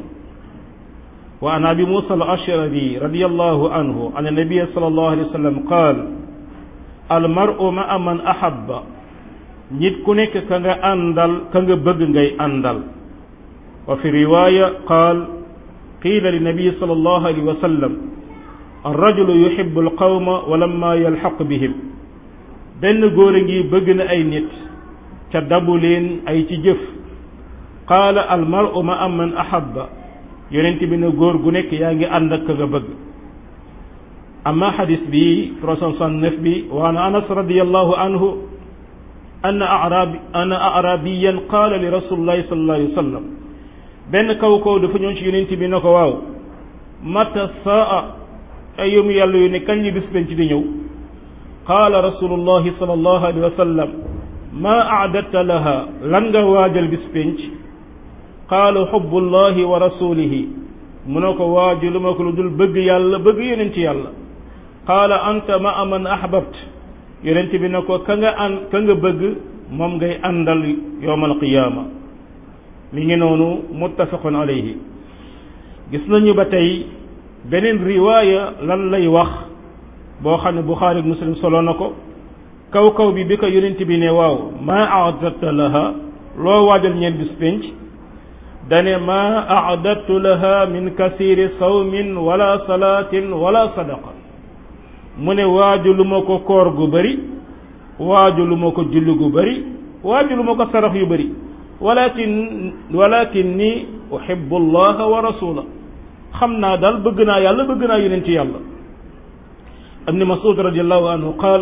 [SPEAKER 1] wa an abi musa al ashari radiallahu anhu an annabiya sal allahu alayhi wa sallam qaal almaru maa man ahabba nit ku nekk ka nga àndal ka nga bëgg ngay àndal wa fi riwaya qaal qiila li nabiyi sal allahu alayhi wa sallam الرجل يحب القوم ولما يلحق بهم benn góor a ngi bëgg na ay nit ca dabu leen ay ci jëf qaala almaru ma am man ahabba yonent bi ne góor gu nekk yaa ngi ànd ak ka nga bëgg amma xadis bi 369 bi wa an anas radiallahu anhu أن أعرابي أن أعرابيا قال لرسول الله صلى الله عليه وسلم benn kaw kaw dafa ñëw ci yonent bi ne ko waaw mata saa ay yom yàlla yu ne kañ li bis penc di ñëw qaala rasulullahi sallallahu alayhi wa sallam ma aadatta laha lan nga waajal bis penc qaala xubbullahi wa rasulihi mu ne ko waajalu ma ko lu dul bëgg yàlla bëgg yonent yàlla qaala anta ma aman ahbabt yonent bi ne ko ka nga an ka nga bëgg moom ngay àndal yowmal qiyaama mi ngi noonu muttafaqun alayhi gis nañu ba tey beneen riwaaya lan lay wax boo xam ne buxaari ak muslim solo na ko kaw kaw bi bi ko yonent bi ne waaw maa aadatta laha loo waajal ñeen bis pénc dane maa aadatu laha min kasiri sawmin wala salaatin wala sadaqa mu ne waajulu ma ko koor gu bëri waajulu ma ko julli gu bëri waajulu ma ko sarax yu bëri walakin walakin ni uhibbu allaha wa rasula xam naa daal bëgg naa yàlla bëgg naa yonent yàlla ibn masud radiallahu anhu qaal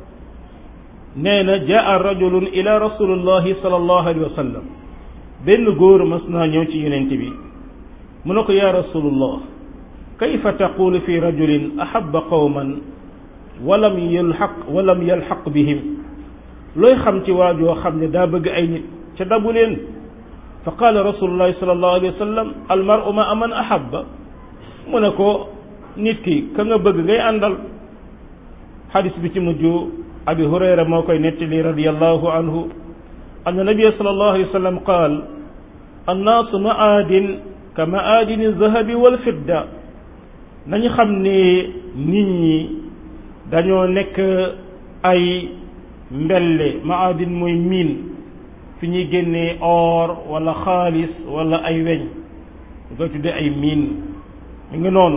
[SPEAKER 1] nee na jaa rajulun ila rasulillahi sallallahu alayhi wa sallam benn góor mas naa ñëw ci yonent bi mu ne ko ya rasulullah kayfa taqulu fi rajulin ahabba qawman walam yalxaq walam yalxaq bihim looy xam ci waajoo xam ne daa bëgg ay nit ca dabu leen fa qaala rasulullahi sallallahu alayhi wa sallam almaru ma aman ahabba mu ne ko nit ki ka nga bëgg ngay àndal xadis bi ci mujj abi hurayra moo koy nettali radiallahu anhu anna nabia sallallahu alayhi wa sallam qaal annaasu maadin ka maadini zahabi wal fidda nañu xam ne nit ñi dañoo nekk ay mbelle maadin mooy miin fi ñuy génnee or wala xaalis wala ay weñ ñu koy tuddee ay miin mi ngi noonu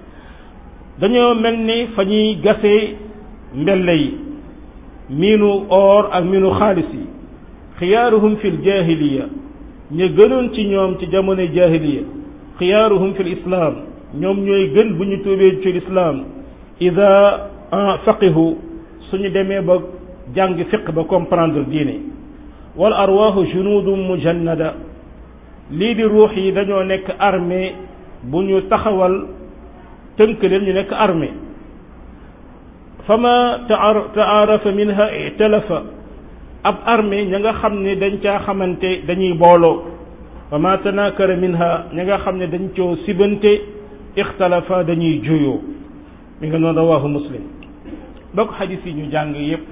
[SPEAKER 1] dañoo mel ni fa ñuy gasee mbelle yi miinu or ak miinu xaalis yi xiyaaruhum fil jahiliya ñu gënoon ci ñoom ci jamono jahiliya xiyaaruhum fil islaam ñoom ñooy gën bu ñu tuubee ci lislaam ida faqihu suñu demee ba jàng fiq ba comprendre diine wal arwaahu junudum mujannada lii di ruux yi dañoo nekk armée bu ñu taxawal tënk leen ñu nekk armée fama taarafa minha italafa ab armée ña nga xam ne dañ caa xamante dañuy booloo fama tanakara minha ña nga xam ne dañ coo sibante ixtalafa dañuy juyoo mi nga noonu rawahu muslim bokk xadis yi ñu jàng yépp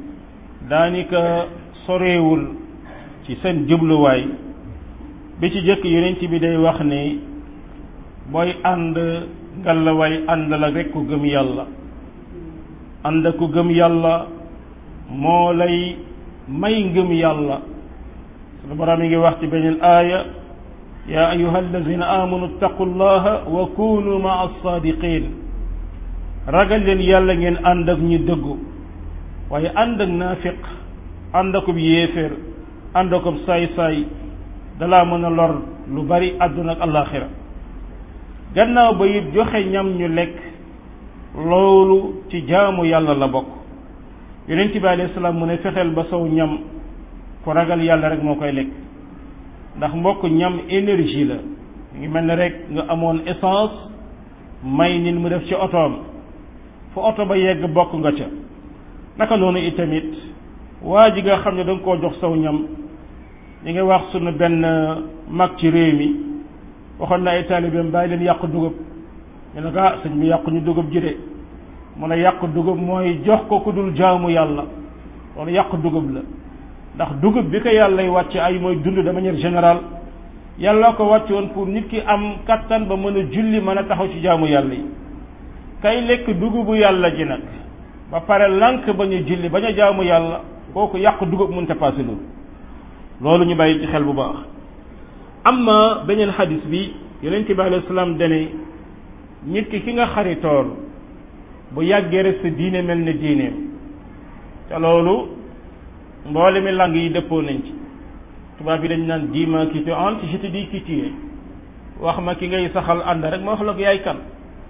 [SPEAKER 1] daanaka soreewul ci seen jubluwaay bi ci jëkk yonent bi day wax ne booy ànd ngalawaay ànd la rek ku gëm yàlla ànd ku gëm yàlla moo lay may ngëm yàlla sunu borom mi ngi wax ci beneen aaya yaa ayuha alladina amanu ittaqu llaha wa kunu maa alsaadiqin ragal leen yàlla ngeen ànd ak ñi dëggu waaye ànd ak naafiq ànd akub yéeféer ànd akub saay-saay dalaa mën a lor lu bari àdduna ak alaxira gannaaw ba it joxe ñam ñu lekk loolu ci jaamu yàlla la bokk yonent bi alayhi salaam mu ne fexeel ba sow ñam ku ragal yàlla rek moo koy lekk ndax mbokk ñam énergie la ngi mel ne rek nga amoon essence may nit mu def ci otoom fu oto ba yegg bokk nga ca naka noonu itamit waa ji nga xam ne da nga koo jox saw ñam ñi ngi wax sunu benn mag ci réew mi waxoon na ay taalibeem bàyyi leen yàq dugub ñu ne ko ah sëñ bi yàqu ñu dugub ji de mu ne yàq dugub mooy jox ko ku dul jaamu yàlla loolu yàq dugub la ndax dugub bi ko yàllay wàcc ay mooy dund de manière générale yàlla ko wàcc woon pour nit ki am kattan ba mën a julli mën a taxaw ci jaamu yàlla yi kay lekk dugubu yàlla ji nag ba pare lànk bañ a julli bañ a jaamu yàlla kooku yàq dugub mënta passé loolu loolu ñu bàyyi ci xel bu baax amma beneen xadis bi yonent bi alayhi salaam dane nit ki ki nga xaritool bu yàggee rek sa diine mel ne diineem te loolu mboole mi lang yi dëppoo nañ ci tubaab bi dañ naan dis-moi qui tu es je te dis qui tu es wax ma ki ngay saxal ànd rek ma wax la ko yaay kan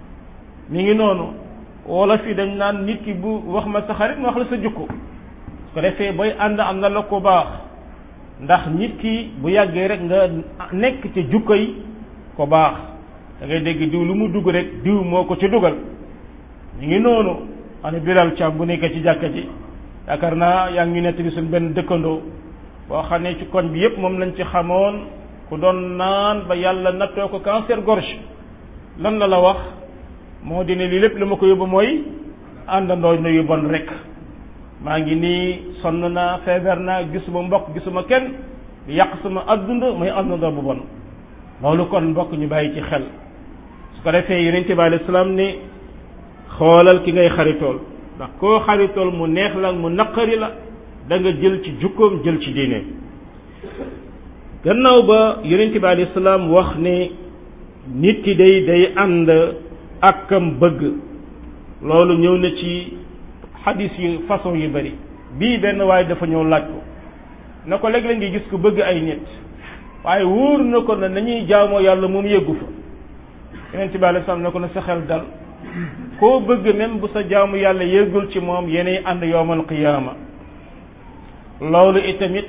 [SPEAKER 1] mi ngi noonu wolof yi dañ naan nit ki bu wax ma sa xarit ma wax la sa jukko su ko defee booy ànd am na la ko baax ndax nit ki bu yàggee rek nga nekk ci jukko yi ko baax da ngay dégg diw lu mu dugg rek diw moo ko ci dugal ñu ngi noonu ana Bilal Thiam bu nekkee ci jàkka ji yaakaar naa yaa ngi nettali suñ benn dëkkandoo boo xam ne ci koñ bi yépp moom lañ ci xamoon ku doon naan ba yàlla nattoo ko cancer gorge lan la la wax moo di ne lii lépp li ma ko yóbbu mooy àndandoo na yu bon rek maa ngi nii sonn naa feebar naa gisuma mbokk gisuma kenn di yàq sama adduna muy àndandoo bu bon loolu kon mbokk ñu bàyyi ci xel su ko defee yonente bi alayhi salaam ne xoolal ki ngay xaritool ndax koo xaritool mu neex la mu naqari la da nga jël ci jukkoom jël ci diine gannaaw ba yonente bi alayhi salaam wax ne nit ki day day ànd ak kam bëgg loolu ñëw na ci xadis yu façon yu bari bii benn waaye dafa ñëw laaj ko na ko léeg-léeg ngi gis ko bëgg ay nit waaye wóor na ko ne nañuy jaamoo yàlla moom yëggu fa yonente bi alayhi salaam ne ko na sa xel dal koo bëgg même bu sa jaamu yàlla yëggul ci moom yeney ànd yowmal qiyaama loolu itamit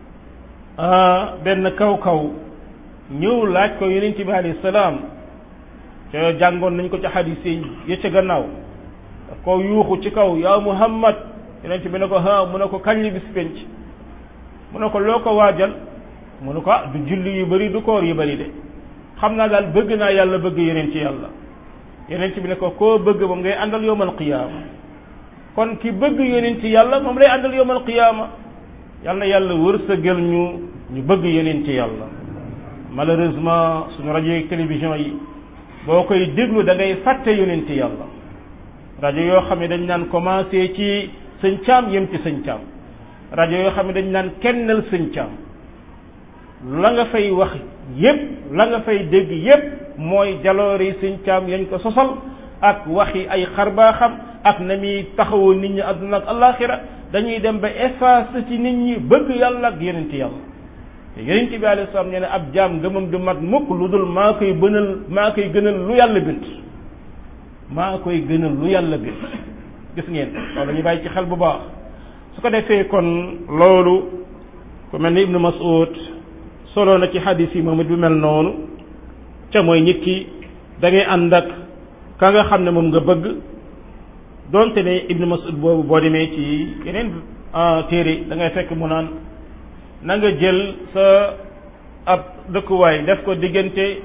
[SPEAKER 1] benn kaw-kaw ñëw laaj ko yonente bi alayhi salaam ca jàngoon nañ ko ci xadis yi ya ca gannaaw daf ko yuuxu ci kaw yaa muhammad yonente bi ne ko ha mu ne ko kañ li bis penc mu ne ko loo ko waajal mu ne ko ah du julli yu bari du koor yu bari de xam naa daal bëgg naa yàlla bëgg yeneen ci yàlla yeneen ci bi ne ko koo bëgg moom ngay àndal yowmal qiyaama kon ki bëgg yeneen ci yàlla moom lay àndal yowmal qiyaama yàlla yàlla wërsëgal ñu ñu bëgg yeneen ci yàlla malheureusement suñu rajo yi télévision yi boo koy déglu da ngay fàtte yeneen ci yàlla rajo yoo xam ne dañ naan commencé ci sëñ caam yem ci sëñ caam rajo yoo xam ne dañ naan kennal sëñ caam la nga fay wax yépp la nga fay dégg yépp mooy jaloore yi sëñ caam yañ ko sosal ak waxi ay xarbaaxam ak na muy taxawoo nit ñi àdduna ak alaxira dañuy dem ba effacer ci nit ñi bëgg yàlla ak yeneen ci yàlla te yeneen ci bi alayhi salaam nee na ab jaam ngëmam du mat mukk lu dul maa koy bënal maa koy gënal lu yàlla bind maa koy gënal lu yàlla bind gis ngeen loolu ñu bàyyi ci xel bu baax su ko defee kon loolu ku mel ni ibnu mas'ud solo na ci xadis yi moom it bu mel noonu ca mooy nit ki da ngay ànd ak ka nga xam ne moom nga bëgg donte ne ibnu mas'ud boobu boo demee ci yeneen téere da ngay fekk mu naan na nga jël sa ab dëkkuwaay def ko diggante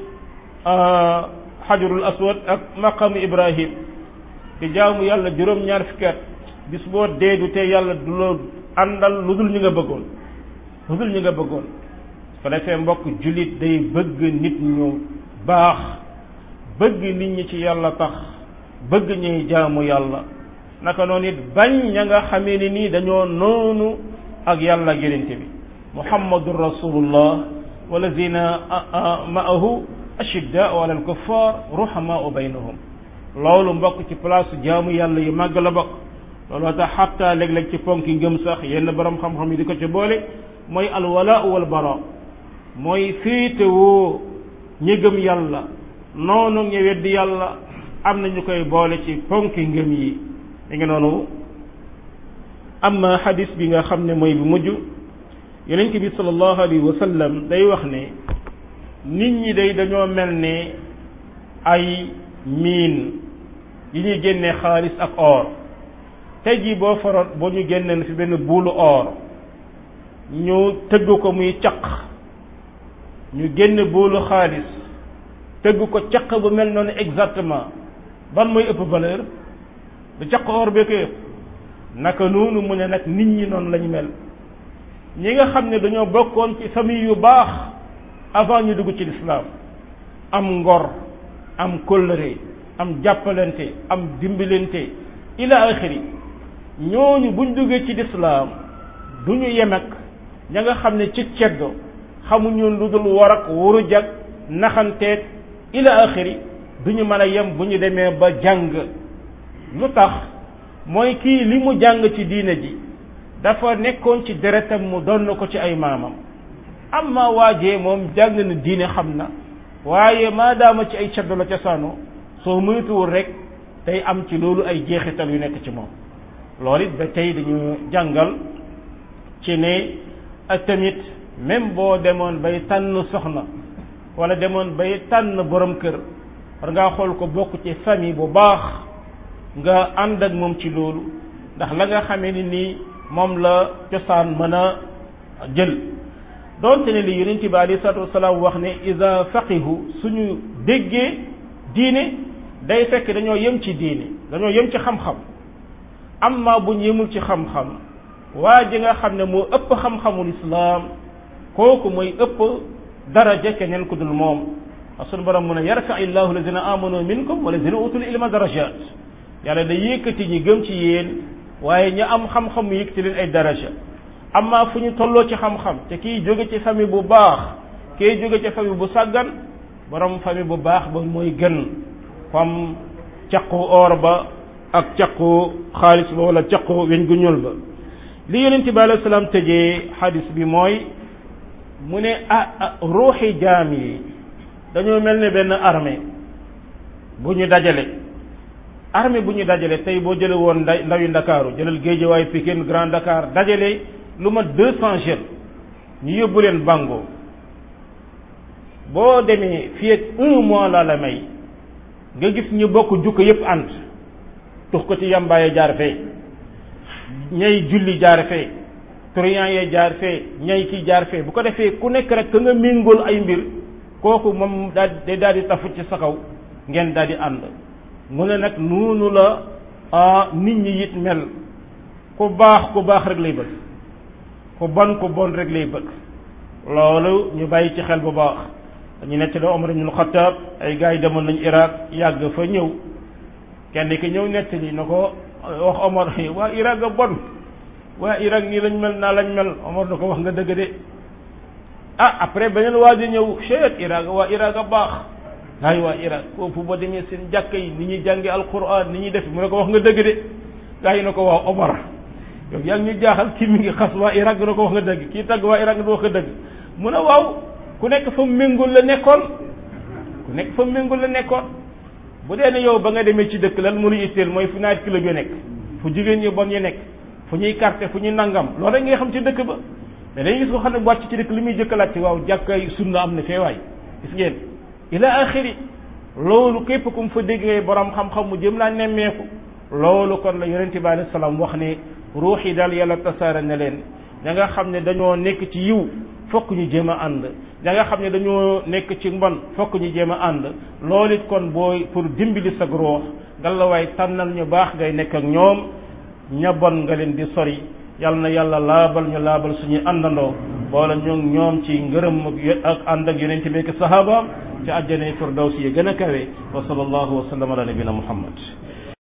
[SPEAKER 1] xajarul aswad ak maqamu ibrahim te jaamu yàlla juróom-ñaar fukki at bis boo dee du te yàlla du la àndal lu dul ñi nga bëggoon lu dul ñi nga bëggoon ko defee mbokk jullit day bëgg nit ñu baax bëgg nit ñi ci yàlla tax bëgg ñuy jaamu yàlla naka noonu it bañ ña nga xamee ni nii dañoo noonu ak yàlla ak yonente bi muhammadun rasulullah walazina ma'ahu ashiddaau ala alkuffar ruhamaau baynahum loolu mbokk ci place jaamu yàlla yu màgg la bokk looloo tax xatta léeg-léeg ci ponki ngëm sax yenn borom xam-xam yi di ko ci boole mooy alwala wal bara mooy féetewoo ñi gëm yàlla noonu ñi weddi yàlla am na ñu koy boole ci ponki ngëm yi mi ngi noonu amma xadis bi nga xam ne mooy bu mujj yonent bi sallallahu alayhi wa sallam day wax ne nit ñi day dañoo mel ne ay miin yi ñuy génnee xaalis ak or tey jii boo faroon boo ñu génneen fi benn buulu or ñu tëgg ko muy caq ñu génn buulu xaalis tëgg ko caq bu mel noonu exactement ban mooy ëpp valeur du caq or bee ko ëpp naka noonu mu ne nag nit ñi noonu lañu mel ñi nga xam ne dañoo bokkoon ci famille yu baax avant ñu dugg ci lislaam am ngor am kóllëre am jàppalante am dimbalante ila axiri ñooñu buñ duggee ci lislaam du ñu yem ak ña nga xam ne ci ceddo xamuñu lu dul war ak wuru jag naxanteeg ila axiri du ñu mën a yem bu ñu demee ba jàng lu tax mooy kii li mu jàng ci diine ji dafa nekkoon ci deretam mu donn ko ci ay maamam amma waajee moom jàng na diine xam na waaye maadaama ci ay ceddo la cosaano soo moytuwul rek tey am ci loolu ay jeexital yu nekk ci moom loolu it ba tey dañu jàngal ci ne ak tamit même boo demoon bay tànn soxna wala demoon bay tànn borom kër war ngaa xool ko bokk ci famille bu baax nga ànd ak moom ci loolu ndax la nga xamee ni nii moom la cosaan mën a jël doonte ne li yonent bi alayhi salaatu wasalaam wax ne ida faqihu suñu déggee diine day fekk dañoo yem ci diine dañoo yem ci xam-xam amma bu ñu yemul ci xam-xam waa ji nga xam ne moo ëpp xam-xamul islaam kooku mooy ëpp daraja keneen ku dul moom sunu borom mu ne yarfa illahu alladina amanu minkum walladina utul ilma darajat yàlla da yëkkati ñi gëm ci yéen waaye ñi am xam-xam mu yëkkati leen ay daraja amma fu ñu tolloo ci xam-xam te kii jóge ci famille bu baax kii jóge ci famille bu sàggan borom famille bu baax ba mooy gën comme caqu or ba ak caqu xaalis ba wala caqu weñ gu ñuul ba li yonent bi alayhi salaam tëjee xadis bi mooy mu ne ah ruuxi jaam yi dañoo mel ne benn armée bu ñu dajale armée bu ñu dajale tey boo jële woon nda ndawi ndakaaru jëlal Géejawaay Pikine Grand Dakar dajale lu ma deux cent jeunes ñu yóbbu leen bango boo demee fii ak un mois laa la may nga gis ñu bokk jukko yépp ànd tux ko ci yambaaye jaar fee ñay julli jaar fee turiyan yee jaar fee ñay kii jaar fee bu ko defee ku nekk rek ka nga méngool ay mbir kooku moom daal day daal di tafu ci sa kaw ngeen daal di ànd mu ne nag noonu la nit ñi it mel ku baax ku baax rek lay bëgg ku bon ku bon rek lay bëgg loolu ñu bàyyi ci xel bu baax dañu nekk la Omar ibn Khattab ay gars yi demoon nañu Irak yàgg fa ñëw kenn ki ñëw nettali na ko wax Omar waa Irak a bon waa Irak nii lañ mel naa lañ mel Omar na ko wax nga dëgg de ah après beneen waa ji ñëw cheet Irak waa Irak a baax ay waa Irak foofu boo demee seen jàkka yi ni ñuy jànge alquran ni ñuy def mu ne ko wax nga dëgg de gars yi na ko waa Omar yow yaa ngi ñu jaaxal kii mi ngi xas waa Irak na ko wax nga dëgg kii tagg waa Irak na wax nga dëgg mu ne waaw ku nekk fa méngul la nekkoon ku nekk fa méngul la nekkoon bu dee ne yow ba nga demee ci dëkk lan mu lu itteel mooy fu naat club yi nekk fu jigéen ñi bon yi nekk fu ñuy carte fu ñuy nangam loolu rek ngay xam ci dëkk ba mais dañuy gis ko xam ne wàcc ci dëkk li muy jëkkalaat ci waaw jàkkay sunna am na feewaay gis ngeen ila axiri loolu képp ku mu fa dégg ngay borom xam-xam mu jëm laa nemmeeku loolu kon la yonente bi alayhi salaam wax ne ruux yi daal yàlla tasaare ne leen ña nga xam ne dañoo nekk ci yiw fokk ñu jéem a ànd ña nga xam ne dañoo nekk ci mbon fokk ñu jéem a ànd loolu it kon booy pour dimbali sa ruux ngalawaay tànnal ñu baax ngay nekk ak ñoom ña bon nga leen di sori yal na yàlla laabal ñu laabal suñuy àndandoo boole ñu ñoom ci ngërëm ak ànd ak yonente bi ak sahabaam ci àjjana firdawsi yi gën a kawe wa sallallahu wa sallam ala nabina muhammad